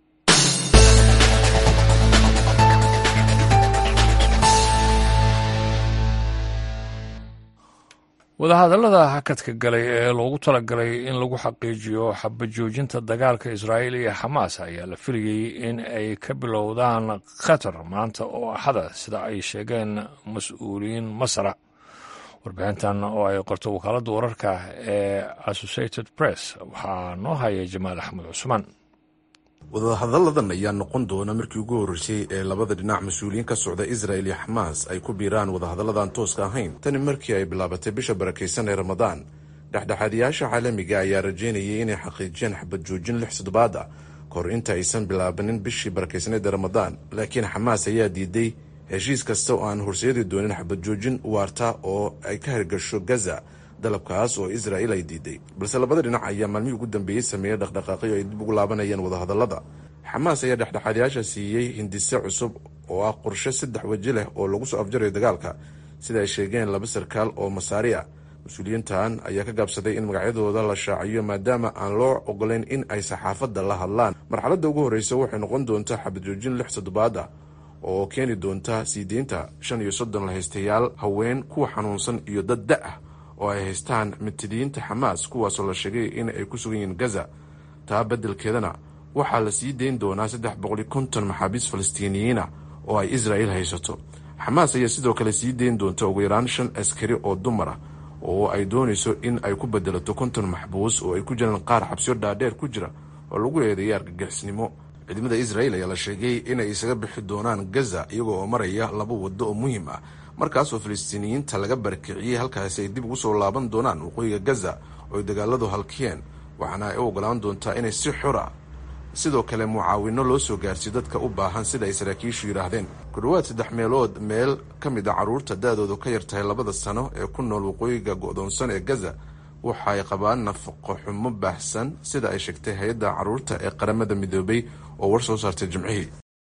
wadahadallada hakadka galay ee loogu talagalay in lagu xaqiijiyo xabajoojinta dagaalka israa'iil iyo xamaas ayaa la filayey in ay ka bilowdaan qatar maanta oo axada sida ay sheegeen mas-uuliyiin masra warbixintan oo ay qorto wakaaladda wararka ee associated press waxaa noo haya jamaal axmed cusmaan wadahadalladan ayaa noqon doona markii ugu horreysay ee labada dhinac mas-uuliyiin ka socda israel iyo xamaas ay ku biiraan wadahadalladan tooska ahayn tani markii ay bilaabatay bisha barakaysan ee ramadaan dhexdhexaadiyaasha caalamiga ayaa rajeynayay inay xaqiijiyaan xabad joojin lix toddobaad ah kahor inta aysan bilaabanin bishii barakaysaneed ee ramadaan laakiin xamaas ayaa diiday heshiis kasta oo aan horseedi doonin xabad joojin waarta oo ay ka hirgasho gaza dalabkaas oo israel ay diiday balse labada dhinac ayaa maalmihii ugu dambeeyey sameeyey dhaqdhaqaaqyo ay dib ugu laabanayeen wadahadallada xamaas ayaa dhexdhexaadyaasha siiyey hindise cusub oo ah qorshe saddex weji leh oo lagu soo afjarayo dagaalka sida ay sheegeen laba sarkaal oo masaari ah mas-uuliyiintan ayaa ka gaabsaday in magacyadooda la shaaciyo maadaama aan loo ogolayn in ay saxaafadda la hadlaan marxaladda ugu horreysa waxay noqon doontaa xabadjoojin lix toddobaad ah oo keeni doonta sii deynta shan iyo soddon lahaystayaal haween kuwa xanuunsan iyo dad da ah oo ay haystaan mitidiyiinta xamaas kuwaasoo la sheegay in ay ku sugan yihiin gaza taa beddelkeedana waxaa la sii deyn doonaa saddex boqoli konton maxaabiis falastiiniyiina oo ay israel haysato xamaas ayaa sidoo kale sii deyn doonta ugu yaraan shan askari oo dumar ah oo ay doonayso in ay ku bedelato konton maxbuus oo ay ku jiraan qaar xabsiyo dhaadheer ku jira oo lagu eedeeyay argagixisnimo ciidamada israel ayaa la sheegay inay isaga bixi doonaan gaza iyagoo oo maraya laba waddo oo muhiim ah markaasoo falastiiniyiinta laga barakiciyey halkaasi ay dib ugu soo laaban doonaan waqooyiga gaza oo ay dagaaladu halkiyeen waxaana ay u ogolaan doontaa inay si xora sidoo kale mucaawino loo soo gaarsiyo dadka u baahan sida ay saraakiishu yidhaahdeen ku dhowaad saddex meelood meel ka mid a carruurta da-doodu ka yar tahay labada sano ee ku nool waqooyiga go-doonsan ee gaza waxa ay qabaan nafaqo xumo baahsan sida ay sheegtay hay-adda carruurta ee qaramada midoobay oo war soo saartay jimcihii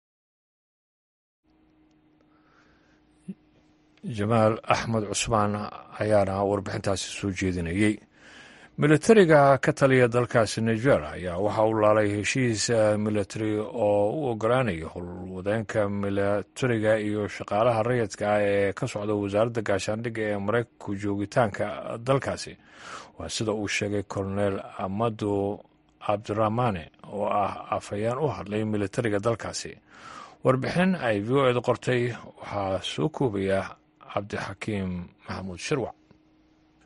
jamaal axmed cusmaan ayaana warbixintaasi soo jeedinayey militariga ka taliya dalkaasi niger ayaa waxa uu laalay heshiis militari oo u ogolaanaya howlwadeenka militariga iyo shaqaalaha rayidka ah ee ka socda wasaaradda gaashaandhigga ee maraykanku joogitaanka dalkaasi waa sida uu sheegay colonel amadu cabdiraxmane oo ah afhayeen u hadlay militariga dalkaasi warbixin ay v o ed qortay waxaa soo koobaya cabdixakiim maxamuud shirwac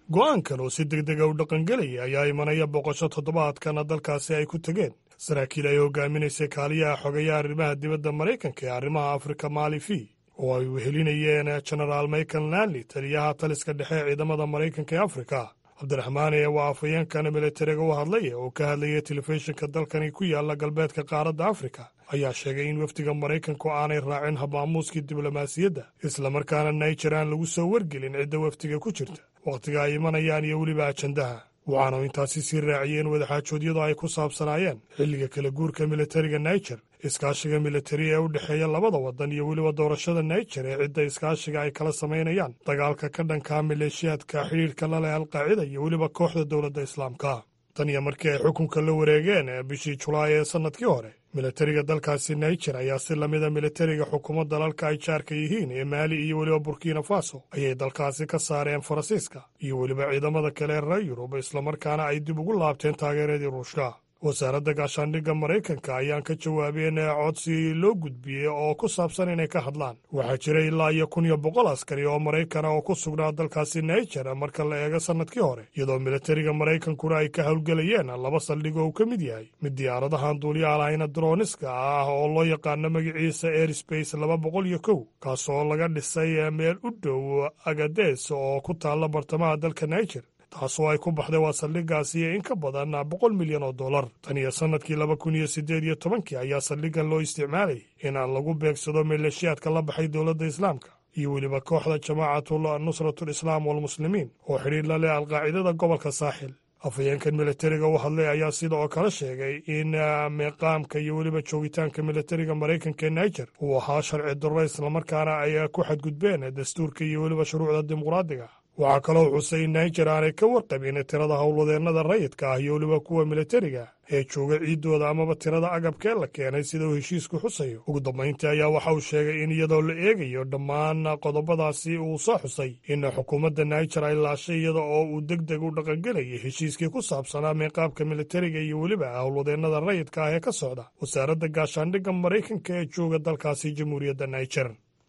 go'aankan oo si deg dega u dhaqangelaya ayaa imanaya boqosho toddobaadkana dalkaasi ay ku tegeen saraakiil ay hogaaminaysay kaaliyaha xogeeya arrimaha dibadda maraykanka ee arrimaha afrika maali v oo ay wehelinayeen genaraal michael lanley taliyaha taliska dhexe ee ciidamada maraykanka ee afrika cabdiraxmaan ee waa afhayeenkan militariga u hadlaya oo ka hadlayay telefishinka dalkani ku yaala galbeedka qaaradda afrika ayaa sheegay in wafdiga maraykanku aanay raacin habaamuuskii diblomaasiyadda islamarkaana naijer aan lagu soo wargelin cidda wafdiga ku jirta wakhtiga ay imanayaan iyo weliba ajandaha waxaanu intaasi sii raaciyeen wadaxaajoodyadu ay ku saabsanaayeen xilliga kala guurka militariga naijer iskaashiga militari ee u dhexeeya labada waddan iyo weliba doorashada naijer ee cidda iskaashiga ay kala samaynayaan dagaalka ka dhankaa maleeshiyaadka xidhiirka la leh alqaacida iyo weliba kooxda dowladda islaamka tan iyo markii ay xukunka la wareegeen bishii julaay ee sannadkii hore militariga dalkaasi naijer ayaa si lamida militariga xukuumad dalalka ay jaarka yihiin ee maali iyo weliba burkina faso ayay dalkaasi ka saareen faransiiska iyo weliba ciidamada kale ee reer yurub islamarkaana ay dib ugu laabteen taageeradii ruushka wasaaradda gaashaandhigga maraykanka ayaan ka jawaabeen codsi loo gudbiyey oo ku saabsan inay ka hadlaan waxaa jira ilaa iyo kun iyo boqol askari oo maraykana oo ku sugnaa dalkaasi naijer marka la eego sannadkii hore iyadoo militariga maraykankuna ay ka howlgelayeen laba saldhig oo uu ka mid yahay mid diyaaradahan duuliyaha lahayna droniska ah oo loo yaqaano magaciisa airspace laba boqol iyo kow kaasoo laga dhisay meel u dhow agades oo ku taalla bartamaha dalka naijer taasoo ay ku baxday waa saldhiggaasi in ka badan boqol milyan oo dollar tan iyo sannadkii laba kun iyo siddeed iyo tobankii ayaa saldhiggan loo isticmaalayay in aan lagu beegsado maleeshiyaadka la baxay dowladda islaamka iyo weliba kooxda jamaacatul nusratul islaam walmuslimiin oo xidhiir la leh alqaacidada gobolka saaxil afhayeenkan militariga u hadlay ayaa sida oo kale sheegay in meeqaamka iyo weliba joogitaanka militariga maraykanka ee naijer uu ahaa sharci darro islamarkaana ay ku xadgudbeen dastuurka iyo weliba shuruucda dimuqraadiga waxaa kaloo xusay in naijer aanay ka warqabin tirada howlwadeennada rayidka ah iyo weliba kuwa militariga ee jooga ciiddooda amaba tirada agabkee la keenay sida uu heshiisku xusayo ugu dambayntii ayaa waxa uu sheegay in iyadoo la eegayo dhammaan qodobadaasi uu soo xusay in xukuumadda naijer ay laashay iyada oo uu deg deg u dhaqangelayay heshiiskii ku saabsanaa meeqaabka militariga iyo weliba howlwadeennada rayidka ah ee ka socda wasaaradda gaashaandhigga maraykanka ee jooga dalkaasi jamhuuriyadda naijer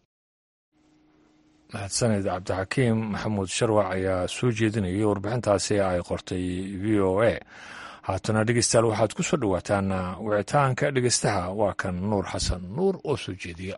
mahadsaned cabdixakiim maxamuud sharwac ayaa soo jeedinayay warbixintaasi ay qortay v o a haatana dhegeystayaal waxaad ku soo dhowaataan wicitaanka dhegeystaha waa kan nuur xasan nuur oo soo jeediya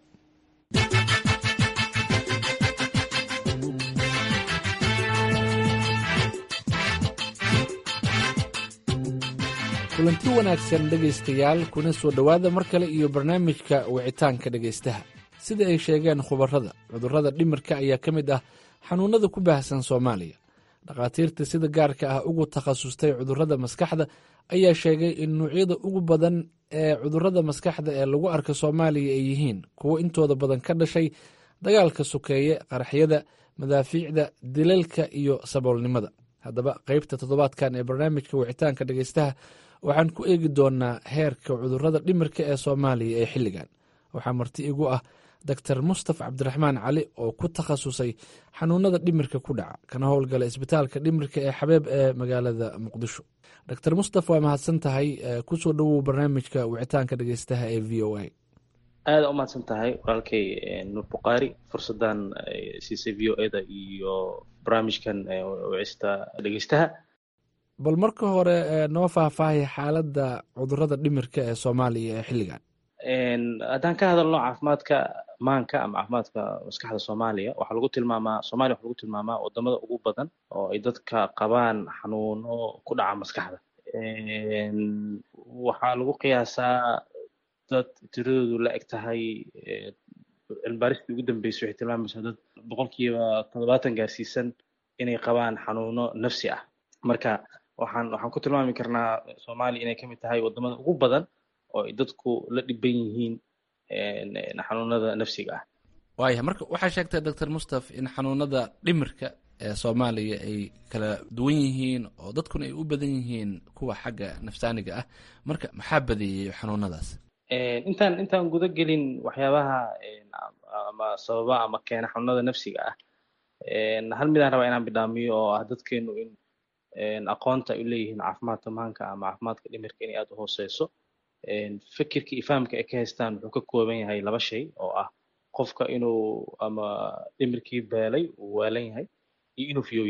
kulanti wanaagsan dhegaystayaal kuna soo dhowaada mar kale iyo barnaamijka wicitaanka dhegaystaha sida ay sheegeen khubarrada cudurrada dhimirka ayaa ka mid ah xanuunnada ku baahsan soomaaliya dhakhaatiirta sida gaarka ah ugu takhasustay cudurrada maskaxda ayaa sheegay in nuucyada ugu badan ee cudurrada maskaxda ee lagu arka soomaaliya ay yihiin kuwo intooda badan ka dhashay dagaalka sokeeye qaraxyada madaafiicda dilalka iyo saboolnimada haddaba qaybta toddobaadkan ee barnaamijka wicitaanka dhegaystaha waxaan ku eegi doonaa heerka cudurrada dhimirka ee soomaaliya ee xilligan waxaa marti igu ah doctor mustaf cabdiraxmaan cali oo ku takhasusay xanuunada dhimirka ku dhaca kana howlgala isbitaalka dhimirka ee xabeeb ee magaalada muqdisho doctor mustaf waa mahadsan tahay kusoo dhowow barnaamijka wicitaanka dhegeystaha ee v o a aada u mahadsan tahay walaalkay nuur bukhaari fursadan siisay v o eda iyo barnaamijkan wicista dhegeystaha bal marka hore noo faahfaahaya xaaladda cudurrada dhimirka ee soomaaliya ee xilligan haddaan ka hadalno caafimaadka maanka ama caafimaadka maskaxda soomaaliya waxaa lagu tilmaamaa somalia waxaa lagu tilmaamaa wadamada ugu badan oo ay dadka qabaan xanuuno ku dhaca maskaxda waxaa lagu qiyaasaa dad tiradoodu la eg tahay cilmibaaristii ugu dambeysay waxay tilmaamaysaa dad boqolkiiba toddobaatan gaarsiisan inay qabaan xanuuno nafsi ah marka waxaan waxaan ku tilmaami karnaa soomaaliya inay kamid tahay wadamada ugu badan oo ay dadku la dhiban yihiin xanuunada nafsiga ah waaya marka waxaa sheegtay doctor mustaf in xanuunada dhimirka ee soomaaliya ay kala duwan yihiin oo dadkuna ay u badan yihiin kuwa xagga nafsaaniga ah marka maxaa badeeyey xanuunadaas intaan intaan guda gelin waxyaabaha ama sababa ama keena xanuunada nafsiga ah hal midaan rabaa inaan bidhaamiyo oo ah dadkeenu in aqoonta ay u leeyihiin caafimaadka maanka ama caafimaadka dhimirka inay aada u hooseyso fikirka iyo fahamka ay ka haystaan wuxuu ka kooban yahay laba shay oo ah qofka inuu ama dhimirkii beelay uu waalan yahay iyo inuu fiyow yahay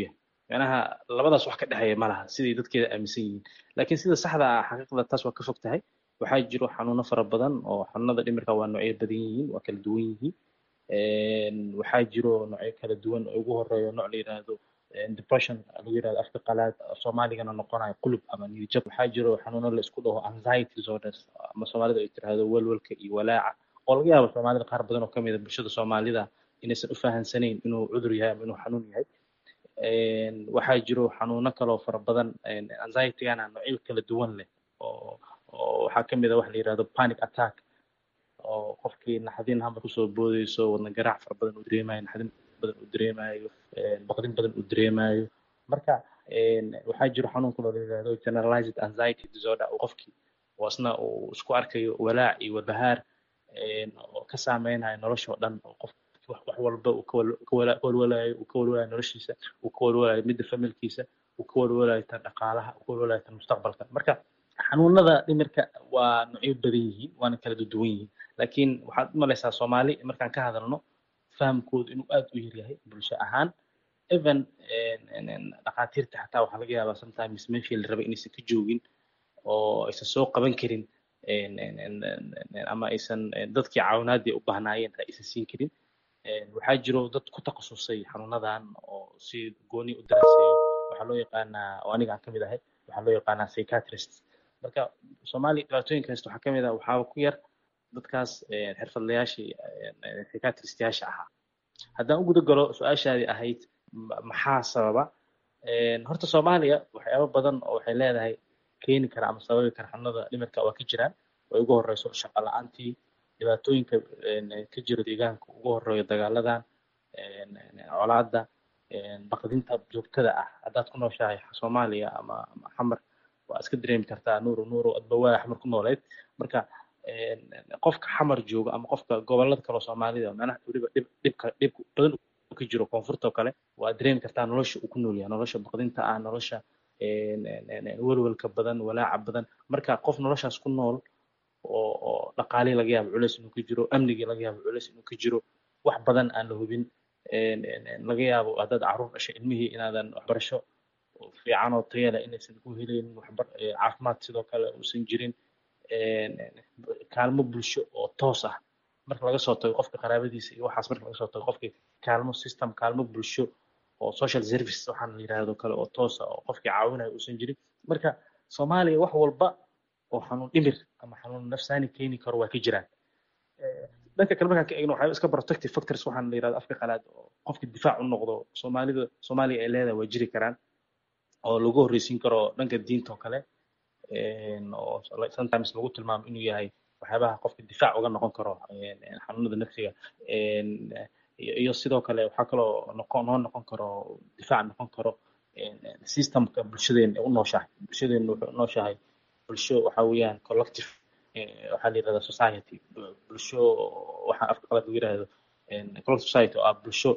macnaha labadaas wax ka dhexeeya ma laha siday dadkeeda aaminsan yihiin laakiin sida saxda ah xaqiiqda taas waa ka fog tahay waxaa jiro xanuuno fara badan oo xanuunada dhimirka waa noocyo badan yihiin waa kala duwan yihiin waxaa jiro noocyo kala duwan oo ugu horeeyo nooc la yidhaahdo depression lagu yidhahdo afka qalaad soomaaligana noqonayo qulub ama niyadjab waxaa jiro xanuuno la isku dhaho anxiety disorders ama soomaalida ay tiraahdo welwelka iyo walaaca oo laga yaabo soomaalida qaar badan oo kamid a bulshada soomaalida inaysan u fahansanayn inuu cudur yahay ama inuu xanuun yahay waxaa jiro xanuuno kaloo fara badan anxietygana noocyo kala duwan leh oo oo waxaa kamid a waxa la yidhahdo panic attack oo qofkii naxdin hamba kusoo boodeyso wadna garaac fara badan uu dareemayo naxdin badan uu dareemayo baqdin badan uu dareemayo marka waxaa jiro xanuun kaloo la yidhahdo generalized anxiety disorder oo qofkii oo isna uu isku arkayo walaac iyo walbahaar oo ka saameynayo nolosha oo dhan oo qof wax walba uu ka walwalayo uu ka walwalayo noloshiisa uu ka walwalayo midda familkiisa uu ka walwalayo tan dhaqaalaha uu ka walwalayo tan mustaqbalka marka xanuunada dhimirka waa noocyo badan yihiin waana kala duwan yihiin laakiin waxaad u malaysaa soomaali markaan ka hadalno fahamkoodu inuu aad u yaryahay bulsho ahaan even dhakhaatiirta xataa waxaa laga yaabaa sometimes meeshii la rabay inaysan ka joogin oo aysan soo qaban karin ama aysan dadkii caawinaadii u bahnaayeen aysan siin karin waxaa jiro dad ku takhasusay xanuunadan oo si gooni u daraaseeyo waxaa loo yaqaanaa oo aniga aan kamid ahay waxaa loo yaqaanaa psychiatrist marka soomaaliya dhibaatooyinka haysta waxaa kamid ah waxaaba ku yar dadkaas xirfadlayaashii psychiatristiyaasha ahaa haddaan u guda galo su-aashaadii ahayd maxaa sababa horta soomaaliya waxyaabo badan oo waxay leedahay keeni kara ama sababi kara xanuunada dhimirka waa ka jiraan oo ugu horeyso shaqo la-aantii dhibaatooyinka ka jira deegaanka ugu horeeyo dagaaladan colaada baqdinta joogtada ah haddaad ku nooshahay soomaaliya ama ama xamar waa iska dareemi kartaa nuuro nuuro adbawaa xamar ku nooleed marka qofka xamar jooga ama qofka gobolada kaloo soomaalida macnaha weliba dhib dhibka dhib badan ka jiro koonfurta oo kale waa dareemi kartaa nolosha uu ku nool yahay nolosha baqdinta ah nolosha welwelka badan walaaca badan marka qof noloshaas ku nool oo oo dhaqaalii laga yaabo culeys inuu ka jiro amnigii laga yaabo culeys inuu ka jiro wax badan aan la hubin laga yaabo haddaad caruur dhashay ilmihii inaadan waxbarasho fiican oo tayo leh inaysan ku helaynin waxbar caafimaad sidoo kale uusan jirin kaalmo bulsho oo toos ah marka laga soo tago qofka qaraabadiisa iyo waxaas marka laga soo tago qofkii kaalmo system kaalmo bulsho oo social service waxaan la yidhaahdo kale oo toos ah oo qofkii caawinayo uusan jirin marka soomaaliya wax walba oo xanuun dhimir ama xanuun nafsaani keeni karo waa ka jiraan dhanka kale markaan ka eegno waxyaaba iska protective factors waxaan la yidhahdo afka qalaad oo qofka difaac u noqdo soomaalida soomaaliya ay leedahay waa jiri karaan oo lagu horreysiin karo dhanka diinta oo kale oo sometimes lagu tilmaamo inuu yahay waxyaabaha qofka difaac uga noqon karo xanuunada nafsiga iyo sidoo kale waxaa kaloo noqon noo noqon karo difaac noqon karo systemka bulshadeena u nooshahay bulshadeena wuxuu u nooshahay bulsho waxa weeyaan collective waxaa la yidhahdaa society bulsho waxa afka qalad lagu yidhahdo collective society oo ah bulsho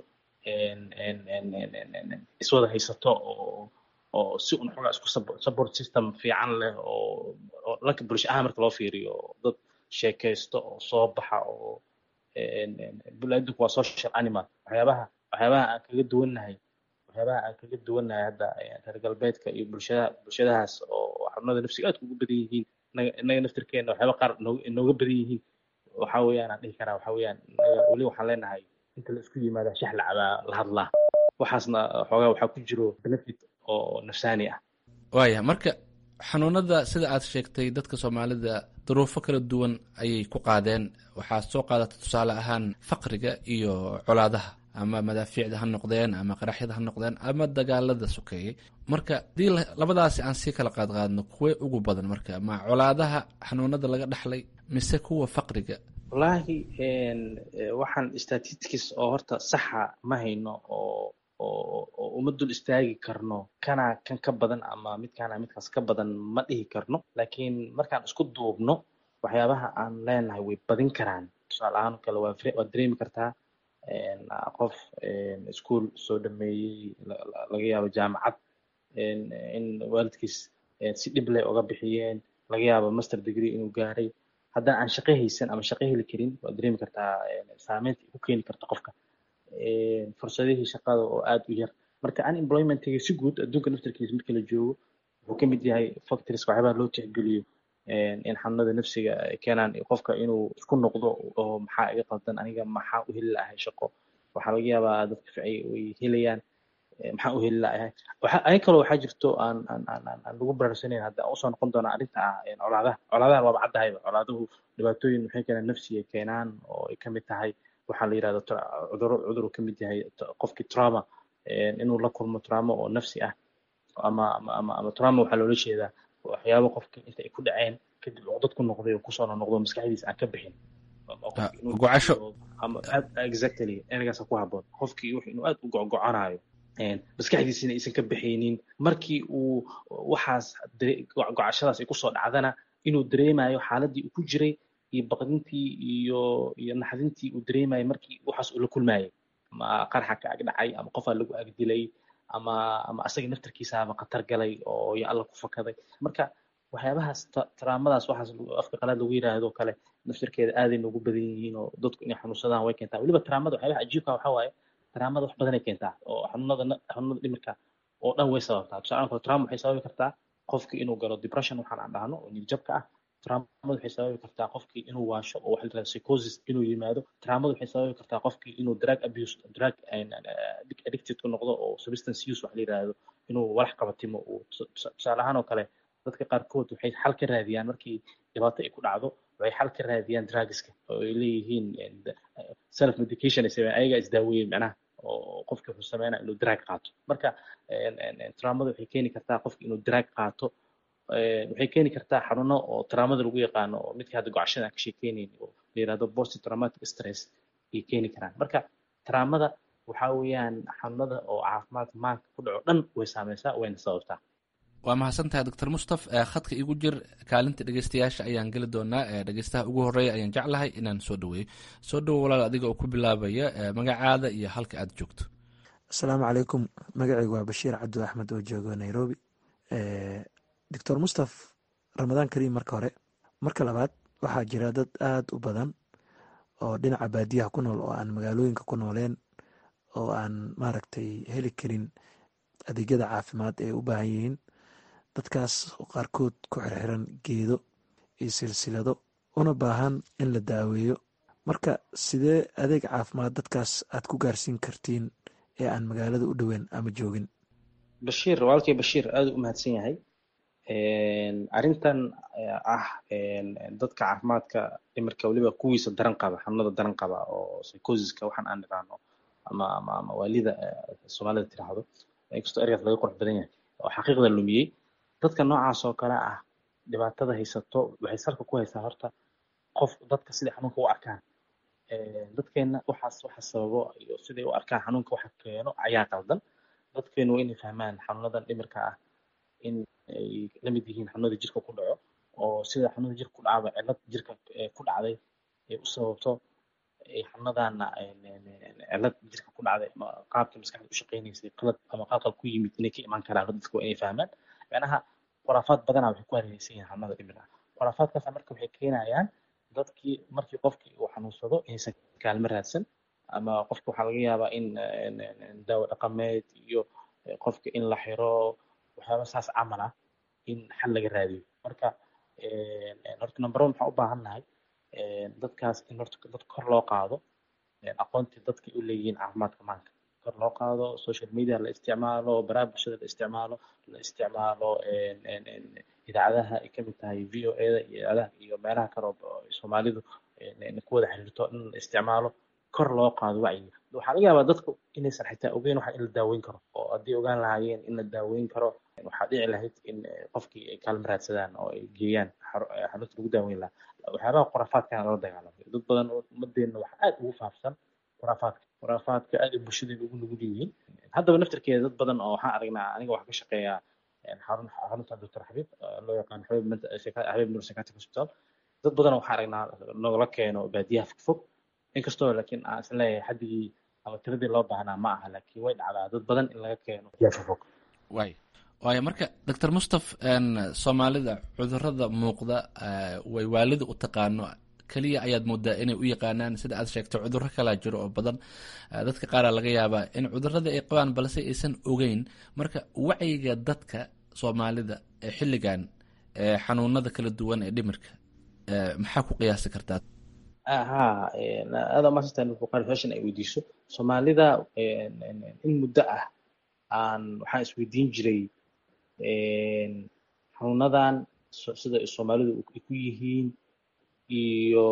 iswada haysato oo oo si un xogaa isku support system fiican leh oo oo dhanka bulsho ahaan marka loo fiiriyo dad sheekaysto oo soo baxa oo bulaadinku waa social animal waxyaabaha waxyaabaha aan kaga duwannahay waxyaabaha aan kaga duwannahay hadda reer galbeedka iyo bulshada bulshadahaas oo xanuunada nafsiga aad ugu badan yihiin innaga naftirkeena waxyaaba qaar inooga badan yihiin waxa weeyaan aan dhihi karaa waxa weeyaan weli waxaan leenahay inta la isku yimaada shax la cabaa la hadlaa waxaasna xoogaa waxaa ku jiro benefit oo nafsaani ah waaya marka xanuunada sida aad sheegtay dadka soomaalida duruufo kala duwan ayay ku qaadeen waxaad soo qaadata tusaale ahaan faqriga iyo colaadaha ama madaafiicda ha noqdeen ama qaraxyada ha noqdeen ama dagaalada sokeeyey marka haddii labadaasi aan sii kala qaadqaadno kuwee ugu badan marka ma colaadaha xanuunada laga dhaxlay mise kuwa faqriga wallaahi waxaan statistics oo horta saxa ma hayno oo oo uma dul istaagi karno kana kan ka badan ama midkaana midkaas ka badan ma dhihi karno laakiin markaan isku duubno waxyaabaha aan leenahay way badin karaan tusaale ahaan kale waa waad dareemi kartaa qof ischool soo dhameeyey laga yaabo jaamacad in waalidkiis si dhib leh uga bixiyeen laga yaabo master degree inuu gaaray haddana aan shaqo haysan ama shaqo heli karin waad dareemi kartaa saameynta ku keeni karta qofka fursadihii shaqada oo aad u yar marka unemploymentiga si guud adduunka naftarkiisa marka la joogo wuxuu ka mid yahay factories waxyaabaha loo tixgeliyo in xanuunada nafsiga ay keenaan qofka inuu isku noqdo oo maxaa iga qaldan aniga maxaa u heli lahay shaqo waxaa laga yaabaa dadka ficay way helayaan maxaa u heli lahay arin kaloo waxaa jirto aan aan aan aan lagu baraarsanayn hadda aan usoo noqon doona arrinta ah colaadaha colaadahan waaba caddahayba colaaduhu dhibaatooyin waxay keenaan nafsiga keenaan oo ay kamid tahay waxaa la yidhahda cuduro cudur uu kamid yahay qofkii trauma inuu la kulmo trauma oo nafsi ah ama ama ama ama trauma waxaa loola jeedaa waxyaabo qofka inta ay ku dhaceen kadib cuqdad ku noqday oo kusoo noqdo maskaxdiisa aan ka bixin gocasho exactly ergaasa ku haboon qofkii wuxuu inuu aad u gogocanaayo maskaxdiisina aysan ka bixaynin markii uu waxaas gocashadaas ay kusoo dhacdana inuu dareemayo xaaladii uu ku jiray iyo baqdintii iyo iyo naxdintii uu dareemayo markii waxaas uu la kulmayay ama qarxa ka ag dhacay ama qofaa lagu ag dilay ama ama asaga naftarkiisaaba khatar galay oo ya alla ku fakaday marka waxyaabahaas taraamadaas waxaas afka qalaad lagu yiraahdo kale naftarkeeda aaday noogu badan yihiin oo dadku inay xanuunsadaan way keentaa weliba taraamada waxyaabaha cajiibka waxaa waaye taraamada wax badanay keentaa oo xanuunada xanuunada dhimirka oo dhan way sababtaa tusaale kale taraama waxay sababi kartaa qofki inuu galo depression waxaan aan dhahno oo niyadjabka ah taraamada waxay sababi kartaa qofkii inuu waasho oo waxa la yidhahda psychosis inuu yimaado taraamada waxay sababi kartaa qofkii inuu drug abuse drug addicted ku noqdo oo substance use waxa la yidhahdo inuu walax qabatimo uu tusaale ahaan oo kale dadka qaarkood waxay xal ka raadiyaan markii dhibaato ay ku dhacdo waxay xal ka raadiyaan drugska oo ay leeyihiin self medication ay sameeyaan ayaga isdaaweeyeen macnaha oo qofki wuxuu sameynaa inuu drug qaato marka taraamada waxay keeni kartaa qofki inuu drug qaato waxay keeni kartaa xanuuno oo taraamada lagu yaqaano oo midkii hadda gocashada aan ka sheekeynayn oo la yidhahdo post traumatic stress ay keeni karaan marka taraamada waxaa weeyaan xanuunada oo caafimaadka maanka ku dhaco dhan way saameysaa wayna sababtaa waa mahadsantahay doctor mustaf khadka igu jir kaalinta dhegeystayaasha ayaan geli doonaa dhegeystaha ugu horeeya ayaan jeclahay inaan soo dhaweeyo soo dhawo walaal adiga oo ku bilaabaya magacaada iyo halka aad joogto asalaamu calaykum magacaygu waa bashiir cabdu axmed oo joogo nairobi doctor mustaf ramadaan kariim marka hore marka labaad waxaa jira dad aada u badan oo dhinaca baadiyaha ku nool oo aan magaalooyinka ku nooleen oo aan maaragtay heli karin adeegyada caafimaad ee u baahan yihiin dadkaas qaarkood ku xirxiran geedo iyo silsilado una baahan in la daaweeyo marka sidee adeeg caafimaad dadkaas aad ku gaarsiin kartiin ee aan magaalada u dhoweyn ama joogin bashiir walaalkay bashiir aada u mahadsan yahay arrintan ah dadka caafimaadka dhimirka weliba kuwiisa daran qaba xanuunada daran qaba oo psychosiska waxaan aan niraano ama ama ama waalida soomaalida tiraahdo inkastoo ergaas laga qurux badan yahay oo xaqiiqda lumiyey dadka noocaas oo kale ah dhibaatada haysato waxay salka ku haysaa horta qof dadka siday xanuunka u arkaan dadkeena waxaas waxa sababo iyo siday u arkaan xanuunka waxa keeno ayaa qaldan dadkeenu waa inay fahmaan xanuunadan dhimirka ah in ay la mid yihiin xanuunada jirka ku dhaco oo sida xanuunada jirka ku dhacaba cillad jirka ku dhacday ay u sababto xanuunadana cillad jirka ku dhacday qaabka maskaxda u shaqeynaysay qalad ama qalqal ku yimid inay ka imaan karaan dadka waa inay fahmaan macnaha khuraafaad badanaa waxay ku hareeraysan yihiin xanuunada dhimirka khuraafaadkaas marka waxay keenayaan dadkii markii qofkii uu xanuunsado inaysan kaalmo raadsan ama qofka waxaa laga yaabaa in daawo dhaqameed iyo qofka in la xiro waxyaaba saas camal ah in xal laga raadiyo marka horta number one waxaan u baahan nahay dadkaas in horta dad kor loo qaado aqoontii dadkay u leeyihiin caafimaadka maanka kor loo qaado social media la isticmaalo baraha bulshada la isticmaalo la isticmaalo idaacadaha ay kamid tahay v o eda iyo idaacadaha iyo meelaha kale oo soomaalidu ku wada xiriirto in la isticmaalo kor loo qaado wacyiga waxaa laga yaabaa dadku inaysan xitaa ogeyn waxa in la daaweyn karo oo haddii ogaan lahaayeen in la daaweyn karo waxaa dhici lahayd in qofkii ay kaalmo raadsadaan oo ay geeyaan xarunta lagu daaweyn lahaa waxyaabaha khuraafaadkana lala dagaalamay dad badan oo ummadeenna waxa aad ugu faafsan khuraafaadka khuraafaadka aad ay bulshadeena ugu nugul yihiin haddaba naftarkeeda dad badan oo waxaan aragnaa aniga waxaa ka shaqeeyaa xarun xarunta doctor xabiib loo yaqaan xabiib xabiib nur psychiatric hospital dad badan waxaan aragnaa nogala keeno baadiyaha fogfog inkastoo laakiin aan is leeyahay xaddigii ama tiradii loo baahnaa ma aha laakiin way dhacdaa dad badan in laga keeno baadiyaha fogfog waay waayo marka doctor mustaf soomaalida cudurada muuqda way waalida u taqaano keliya ayaad moodaa inay u yaqaanaan sida aad sheegtay cudurro kalaa jiro oo badan dadka qaaraa laga yaabaa in cudurradii ay qabaan balse aysan ogeyn marka wacyiga dadka soomaalida ee xilligan xanuunada kala duwan ee dhimirka maxaa ku qiyaasi kartaa ha aada maasatan buqaari fashion ay weydiiso soomaalida in muddo ah aan waxaan isweydiin jiray xanuunadan sida soomaalidu ay ku yihiin iyo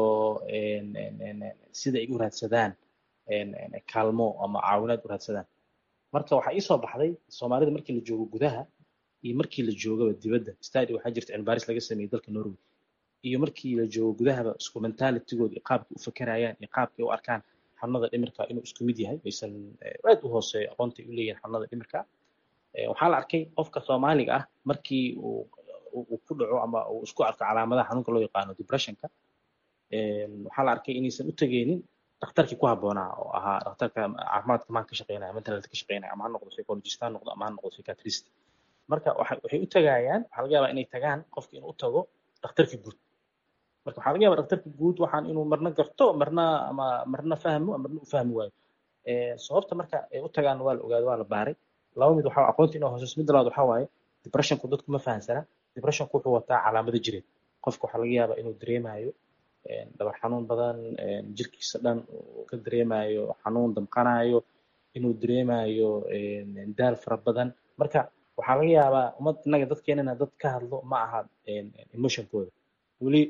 sida ay u raadsadaan kaalmo ama caawinaad u raadsadaan marka waxaa ii soo baxday soomaalida markii la joogo gudaha iyo markii la joogaba dibadda stadi waxaa jirta cilmibaaris laga sameeyey dalka norway iyo markii la joogo gudahaba isku mentalitigooda iyo qaabkay u fakerayaan iyo qaabkay u arkaan xanuunada dhimirka inuu isku mid yahay aysan aad u hooseeyo aqoontay u leeyihin xanuunada dhimirka waxaa la arkay qofka soomaaliga ah markii uu uu ku dhaco ama uu isku arko calaamadaha xanuunka loo yaqaano depressionka waxaa la arkay inaysan u tegeynin dhakhtarkii ku habboonaa oo ahaa dhakhtarka caafimaadka maan ka shaqeynaya mental health ka shaqeynaya ama ha noqdo psychologist ha noqdo ama ha noqdo psychiatrist marka waxay u tagayaan waxaa laga yaabaa inay tagaan qofka inuu u tago dhakhtarka guud marka waxaa laga yaabaa dhakhtarka guud waxaan inuu marna garto marna ama marna fahmo marna u fahmi waayo sababta marka ay u tagaan waa la ogaado waa la baaray laba mid waxaa aqoonta inuu hooseyso mid labaad waxaa waaye depressionku dadku ma fahansana depressionku wuxuu wataa calaamado jireed qofka waxaa laga yaabaa inuu dareemayo dhabar xanuun badan jirkiisa dhan uu ka dareemayo xanuun damqanayo inuu dareemayo daal fara badan marka waxaa laga yaabaa ummad innaga dadkeenana dad ka hadlo ma aha emotionkooda weli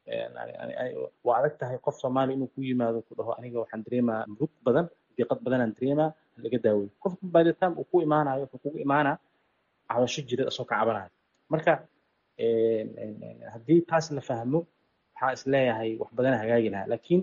waa adag tahay qof soomaali inuu ku yimaado ku dhaho aniga waxaan dareemaa murug badan diiqad badanaan dareemaa laga daaweyo qofka by the time uu ku imaanayo wuxuu kugu imaanaa cabasho jireed asoo ka cabanayo marka haddii taas la fahmo waxaa is leeyahay wax badana hagaagi lahaa laakiin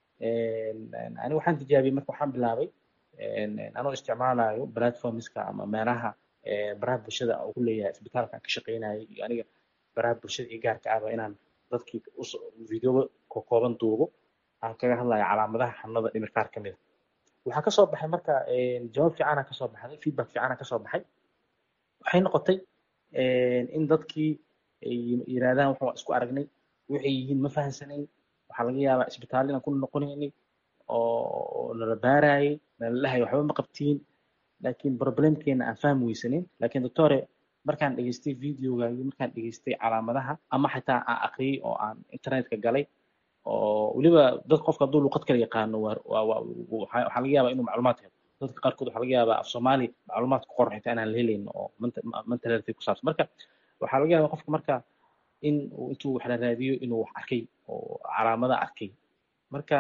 aniga waxaan tijaabiyey marka waxaan bilaabay anoo isticmaalayo platformska ama meelaha baraha bulshada ugu leeyahay isbitaalka aan ka shaqeynayay iyo aniga baraha bulshada iyo gaarka ahba inaan dadkii video kooban duubo aan kaga hadlayo calaamadaha xanuunada dhimir qaar ka mida waxaa kasoo baxay marka jawaab fiicana kasoo baxday feedback fiicana kasoo baxay waxay noqotay in dadkii ay yiraahdaan waxaan isku aragnay waxay yihiin ma fahansanayn waxaa laga yaabaa isbitaal inaan ku noqonaynay oo nala baarayay nala dhahay waxba ma qabtiin laakiin problemkeena aan fahmi weysanin laakiin doctore markaan dhegeystay videogaagii markaan dhegeystay calaamadaha ama xitaa aan aqriyey oo aan internetka galay oo weliba dad qofka hadduu luqad kala yaqaano waxaa laga yaabaa inuu macluumaad helo dadka qaarkood waxaa laga yaabaa af soomaali macluumaad ku qoran xitaa inaan la helayn oo mental health ku saabsan marka waxaa laga yaabaa qofka marka in intuu wax la raadiyo inuu wax arkay oo calaamada arkay marka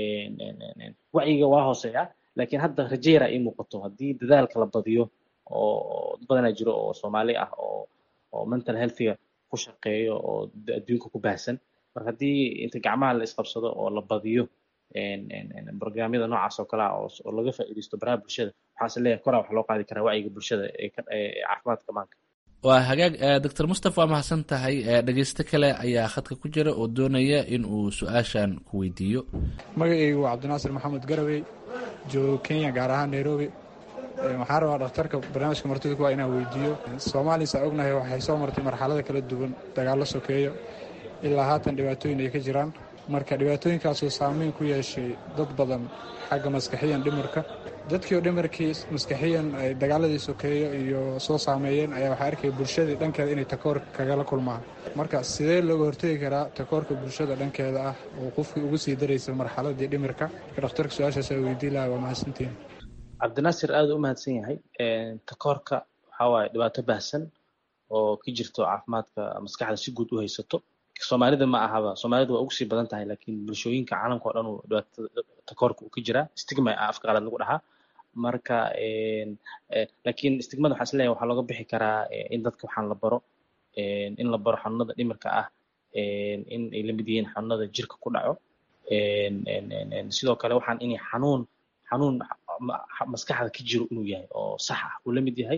wacyiga waa hooseeya laakiin hadda rajeera ii muuqato haddii dadaalka la badiyo oo dad badanaa jiro oo soomaali ah oo oo mental healthiga ku shaqeeyo oo adduunka ku baahsan marka haddii inta gacmaha la isqabsado oo la badiyo barnaamyada noocaas oo kale ah oo laga faa'iidaysto baraha bulshada waxaase leeyahay koraa wax loo qaadi karaa wacyiga bulshada ee caafimaadka maanka waa hagaag doctor mustafa waa mahadsan tahay dhegeysto kale ayaa khadka ku jira oo doonaya in uu su-aashan ku weydiiyo magacaygu waa cabdinaasir maxamed garawey joogo kenya gaar ahaan nairobi waxaan rabaa dhakhtarka barnaamijka martida kuwaa inaan weydiiyo soomaaliya saa ognahay waxay soo martay marxalada kala duwan dagaallo sokeeyo ilaa haatan dhibaatooyin ay ka jiraan marka dhibaatooyinkaasoo saameyn ku yeeshay dad badan xagga maskaxiyan dhimirka dadkii oo dhimirkii maskaxiyan ay dagaaladii sokeeyo iyo soo saameeyeen ayaa waxaa arkaya bulshadii dhankeeda inay takoor kagala kulmaan marka sidee looga hortegi karaa takoorka bulshada dhankeeda ah oo qofkii ugu sii daraysa marxaladii dhimirka marka dhakhtarka su-aashaas aa weydii laha waa mahadsantiin cabdinaasir aada u mahadsan yahay takoorka waxaa waaye dhibaato baahsan oo ka jirto caafimaadka maskaxda si guud u haysato soomaalida ma ahaba soomaalida waa ugu sii badan tahay laakiin bulshooyinka caalamka oo dhan uu dhibaatada takoorka uu ka jiraa stigma ah afka qalaad lagu dhahaa marka laakiin stigmada waxaan isleeyahay waxaa looga bixi karaa in dadka waxaan la baro in la baro xanuunada dhimirka ah in ay la mid yihiin xanuunada jirka ku dhaco sidoo kale waxaan inay xanuun xanuun maskaxda ka jiro inuu yahay oo sax ah uu la mid yahay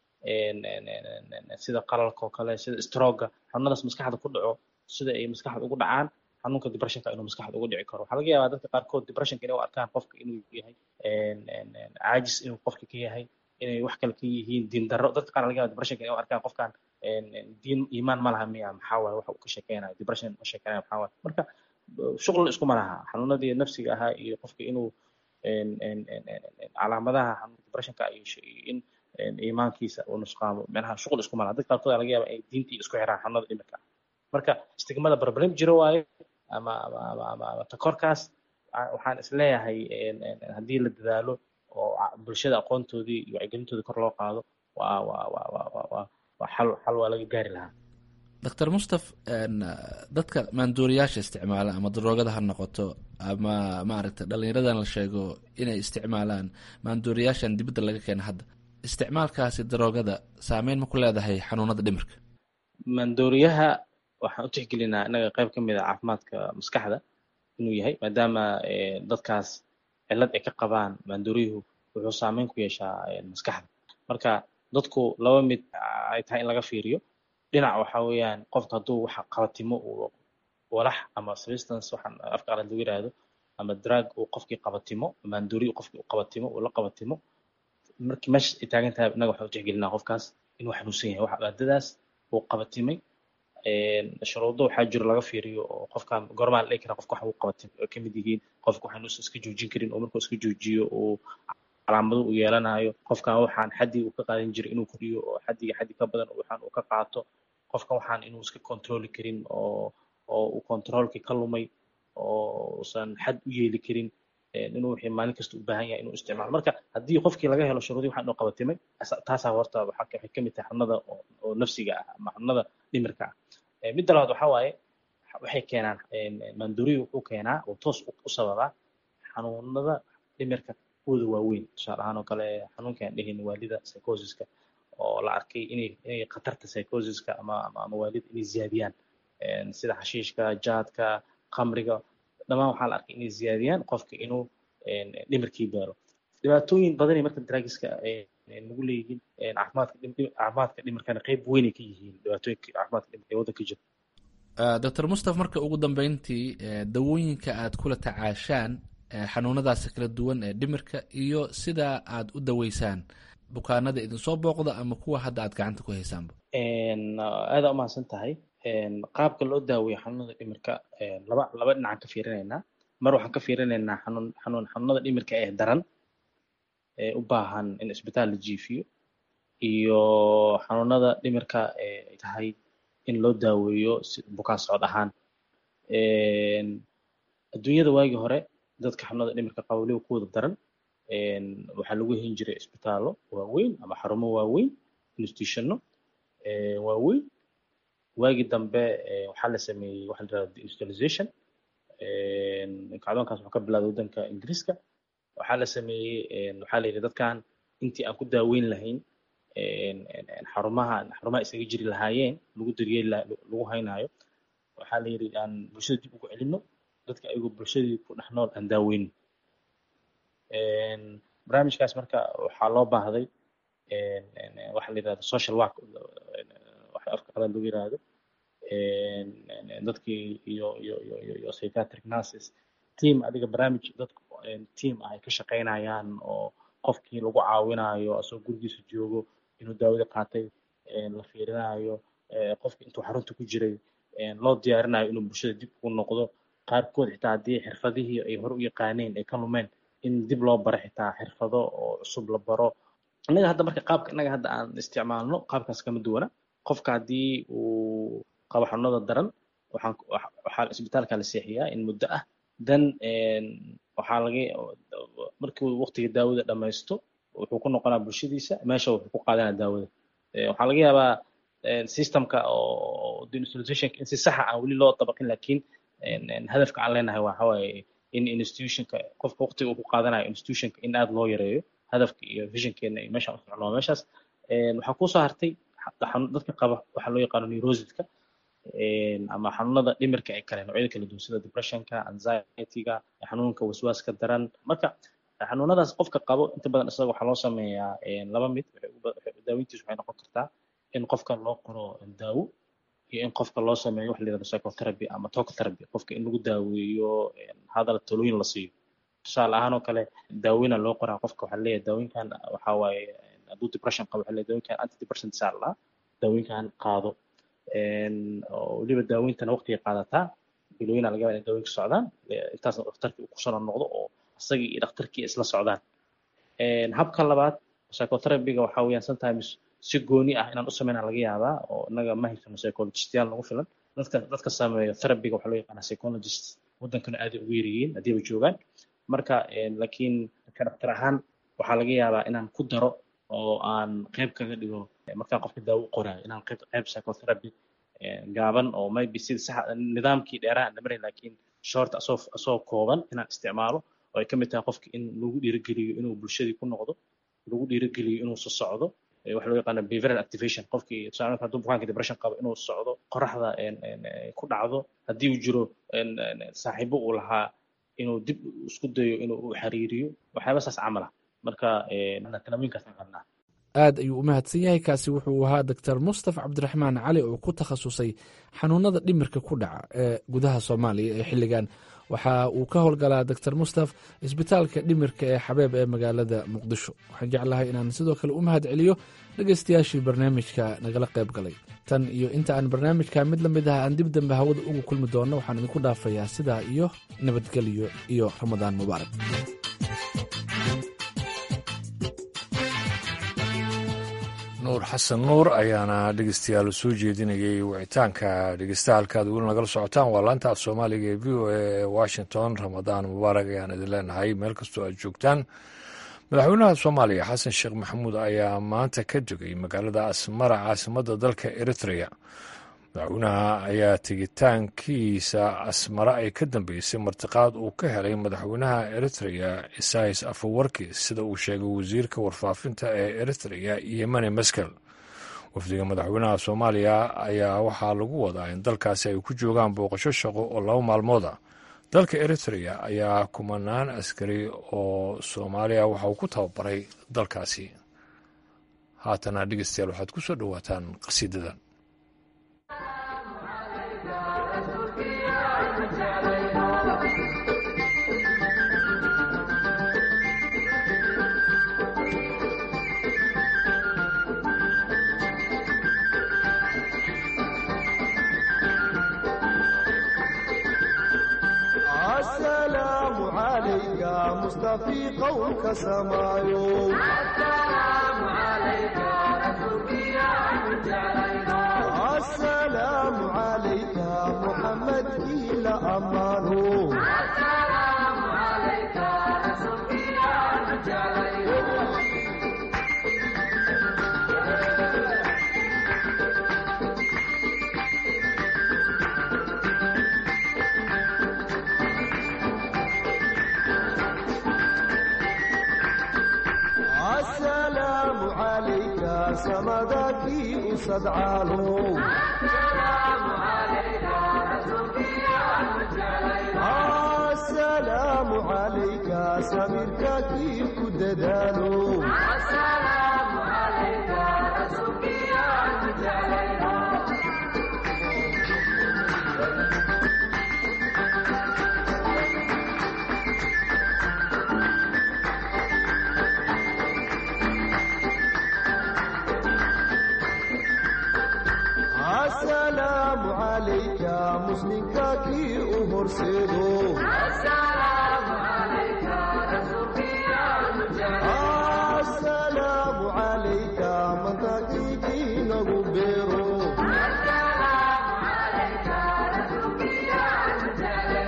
sida qalalka oo kale sida stroga xanuunadaas maskaxda ku dhaco sida ay maskaxda ugu dhacaan xanuunka depressionka inuu maskaxda ugu dhici karo waxaa laga yaabaa dadka qaarkood depressionka inay u arkaan qofka inuu yahay caajis inuu qofka ka yahay inay wax kale ka yihiin diin darro dadka qaar laga yaaba depressionka inay u arkaan qofkan diin iimaan ma laha miya maxaa waaye waxa uu ka sheekeynayo depression ma sheekeynayo maxaa waaye marka shuql iskuma laha xanuunadii nafsiga ahaa iyo qofka inuu calaamadaha xanuunka depressionka iyo in iimaankiisa uu nusqaamo micnaha shuql iskuma laha dad qaarkood laga yaaba inay diintii isku xiraan xanuunada dhimirka marka istigmada problem jiro waaye ama ama ama ama takorkaas waxaan isleeyahay haddii la dadaalo oo bulshada aqoontoodii iyo wacyigelintoodii kor loo qaado waa waa waa waa waa waa waa xal xal waa laga gaari lahaa doctor mustaf dadka maanduuriyaasha isticmaala ama daroogada ha noqoto ama maaragta dhallinyaradan la sheego inay isticmaalaan maanduuriyaashan dibadda laga keena hadda isticmaalkaasi daroogada saameyn ma ku leedahay xanuunada dhimirka maandooriyaha waxaan u tixgelinaa innaga qayb ka mid a caafimaadka maskaxda inuu yahay maadaama dadkaas cillad ay ka qabaan maandooriyuhu wuxuu saameyn ku yeeshaa maskaxda marka dadku laba mid ay tahay in laga fiiriyo dhinac waxa weeyaan qofka hadduu waxa qabatimo uu walax ama substance waxaan afka qalad lagu yiraahdo ama drug uu qofkii qabatimo maandoori uu qofkii u qabatimo uu la qabatimo markii meesha ay taagan tahay innaga waxaan u tixgelinaa qofkaas inuu xanuunsan yahay waxa maadadaas uu qabatimay shuruudo waxaa jiro laga fiiriyo oo qofka goormaa la dhihi karaa qofka waxa uu qabatimay oo kamid yihiin qofka waxaan uusan iska joojin karin oo markuu iska joojiyo uu calaamado uu yeelanayo qofkan waxaan xaddii uu ka qaadan jiray inuu kordhiyo oo xaddiga xaddi ka badan waxaan uu ka qaato qofkan waxaan inuu iska controli karin oo oo uu controlkii ka lumay oo uusan xad u yeeli karin inuu wixii maalin kasta u baahan yahay inuu isticmaalo marka haddii qofkii laga helo shuruudii waxaan inuu qabatimay taasaa horta waxay ka mid tahay xanuunada oo nafsiga ah ama xanuunada dhimirka ah midda labaad waxaa waaye waxay keenaan maandooriyu wuxuu keenaa uu toos u sababaa xanuunada dhimirka kuwooda waaweyn tusaale ahaan oo kale xanuunka aan dhehayn waalida psychosiska oo la arkay inay inay khatarta psychosiska ama ama waalida inay ziyaadiyaan sida xashiishka jaadka khamriga dhammaan waxaa la arkay inay ziyaadiyaan qofka inuu dhimirkii gaaro dhibaatooyin badanay marka draagiska nagu leeyihiin caafimaadka caafimaadka dhimirkana qayb weynay ka yihiin dhibaatooyinka caafimaadka dhimirka ee waddanka jira doctor mustaf marka ugu dambeyntii dawooyinka aad kula tacaashaan xanuunadaasi kala duwan ee dhimirka iyo sida aad u daweysaan bukaanada idinsoo booqda ama kuwa hadda aad gacanta ku haysaanba aadaa umahadsan tahay qaabka loo daaweeyo xanuunada dhimirka laba laba dhinacaan ka fiirinaynaa mar waxaan ka fiirinaynaa xanuun xanuun xanuunada dhimirka ee daran ee u baahan in isbitaal la jiifiyo iyo xanuunada dhimirka ee tahay in loo daaweeyo si bukaan socod ahaan adduunyada waagii hore dadka xanuunada dhimirka qaba weliba kuwada daran waxaa lagu hen jiray isbitaallo waaweyn ama xarumo waaweyn institutionno waaweyn waagii dambe waxaa la sameeyey waxa la yirahda deindustrialization kacdoonkaas wuxuu ka bilowday waddanka ingiriiska waxaa la sameeyey waxaa la yidhi dadkan intii aan ku daaweyn lahayn xarumaha xarumaha isaga jiri lahaayeen lagu daryeeli lagu haynaayo waxaa la yidhi aan bulshada dib ugu celino dadka ayagoo bulshadii ku dhex nool aan daaweyno barnaamijkaas marka waxaa loo baahday waxa la yidhahda social work waxa afka qalaad lagu yiraahdo dadkii iyo iyo iyo iyo iyo psychiatric nurses team adiga barnaamij dadku team ah ay ka shaqaynayaan oo qofkii lagu caawinayo asagoo gurigiisa joogo inuu daawada qaatay la fiirinayo qofkii intuu xarunta ku jiray loo diyaarinayo inuu bulshada dib ugu noqdo qaarkood xitaa haddii xirfadihii ay hore u yaqaaneen ay ka lumeen in dib loo baro xitaa xirfado oo cusub la baro innaga hadda marka qaabka innaga hadda aan isticmaalno qaabkaas kama duwana qofka haddii uu qabo xanuunada daran waxaan waxaa isbitaalka la seexiyaa in muddo ah dan waxaa laga markii uu waqtiga daawada dhammaysto wuxuu ku noqonaa bulshadiisa meesha wuxuu ku qaadanaa daawada waxaa laga yaabaa systemka oo deindustrializationka in si saxa aan weli loo dabaqin laakiin hadafka aan leenahay waxa waaye in institutionka qofka waqtiga uu ku qaadanayo institutionka in aad loo yareeyo hadafka iyo visionkeena iyo meeshaan u socnoo meeshaas waxaa kusoo hartay dadka qaba waxaa loo yaqaano neurosiska ama xanuunada dhimirka ee kale noocyada kala duwan sida depressionka anxietyga xanuunka waswaaska daran marka xanuunadaas qofka qabo inta badan isaga waxaa loo sameeyaa laba mid daaweyntiisu waxay noqon kartaa in qofka loo qoro daawo iyo in qofka loo sameeyo waxa la yirahdo psychotherapy ama talk therapy qofka in lagu daaweeyo hadal talooyin la siiyo tusaale ahaan oo kale daaweyna loo qoraa qofka waxaa leeyahay daawooyinkan waxaa waaye hadduu depression qabo waxaa leeyahay daawooyinkan antidepressant saa la daawooyinkan qaado oo weliba daaweyntana waqtiga qaadataa bilooyina laga yaaba inay dawooyinka socdaan intaasna dhakhtarkii uu kusoo noqdo oo isagii iyo dhakhtarkii isla socdaan habka labaad psychotherapyga waxaa weeyaan sometimes si gooni ah inaan u sameynaa laga yaabaa oo inaga ma haysano psychologistayaal nagu filan dadka dadka sameeyo therapyga waxaa loo yaqaanaa psychologist waddankana aaday ugu yaryihiin haddii ba joogaan marka laakiin ka dhaktar ahaan waxaa laga yaabaa inaan ku daro oo aan qayb kaga dhigo markaan qofka daawo u qoraayo inaan qayb qayb psychotherapy gaaban oo maybe sida sax nidaamkii dheeraha aan dhamaray laakiin short asoo asoo kooban inaan isticmaalo oo ay ka mid tahay qofka in lagu dhiirigeliyo inuu bulshadii ku noqdo lagu dhiirigeliyo inuu soo socdo waxa loo yaqaana behavioral activation qofkii tusaale hadduu bukaanka depression qabo inuu socdo qoraxda ku dhacdo haddii uu jiro saaxiibo uu lahaa inuu dib isku dayo inuu u xiriiriyo waxyaaba saas camal ah marka talooyinkaasaan qabnaa aad ayuu u mahadsan yahay kaasi wuxuu ahaa doctor mustaf cabdiraxmaan cali oo ku takhasusay xanuunada dhimirka ku dhaca ee gudaha soomaaliya ee xilligan waxa uu ka howlgalaa doctor mustaf isbitaalka dhimirka ee xabeeb ee magaalada muqdisho waxaan jeclahay inaan sidoo kale u mahad celiyo dhegaystayaashii barnaamijka nagala qayb galay tan iyo inta aan barnaamijka mid la mid ah aan dib dambe hawada ugu kulmi doonno waxaan idinku dhaafayaa sidaa iyo nabadgelyo iyo ramadaan mubaarak nuur xasan nuur ayaana dhegeystayaal soo jeedinayay wicitaanka dhegeystaha halkaad weli nagala socotaan waa laanta af soomaaliga ee v o a ee washington ramadaan mubaarak ayaan idin leenahay meel kastoo aad joogtaan madaxweynaha soomaaliya xasan sheekh maxamuud ayaa maanta ka degay magaalada asmara caasimadda dalka eritrea madaxweynaha ayaa tegitaankiisa asmara ay ka dambeysay martiqaad uu ka helay madaxweynaha eritrea isais afawarki sida uu sheegay wasiirka warfaafinta ee eritrea yemane maskel wafdiga madaxweynaha soomaaliya ayaa waxaa lagu wadaa in dalkaasi ay ku joogaan booqasho shaqo oo laba maalmooda dalka eritrea ayaa kumanaan askari oo soomaaliya waxa uu ku tababaray dalkaasi haatana dhegeystayaal waxaad ku soo dhowaataan qasiidadan السلام عليك مصطفي قولك سمايو السلام عليك السلام عليك محمد إلى أمانه السلام عليك السلام عليك سمدك أسد عالو السلام عليك السلام عليك سميرك كيف كددانو السلام عليك رسولك يا السلام عليك مسلمك كي أمرسدو السلام عليك رسولك يا السلام عليك من تكيكي نغبرو السلام عليك رسولك يا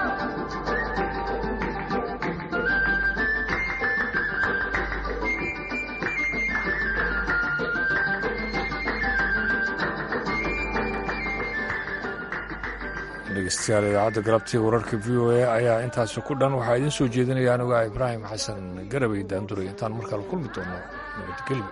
dhegeystayaal idaacadda galabtii wararka v o a ayaa intaasi ku dhan waxaa idiin soo jeedinaya anigu ah ibraahim xasan garabay daanduray intaan markale kulmi doono nabadgelyo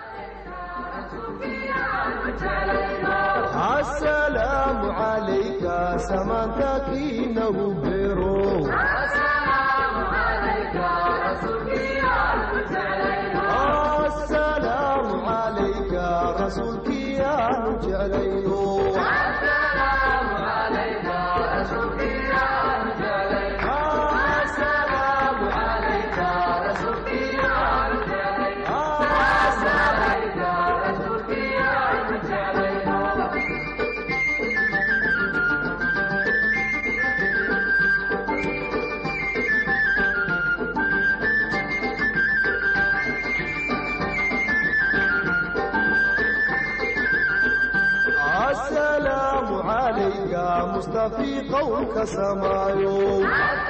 السلام عليك سمانتك نغبرو السلام عليك رسولك السلام عليك رسولك يا نجعلينو السلام عليك رسولك يا نجعلينو السلام عليك رسولك يا نجعلينو السلام عليك رسولك يا نجعلينو qowlka samaayo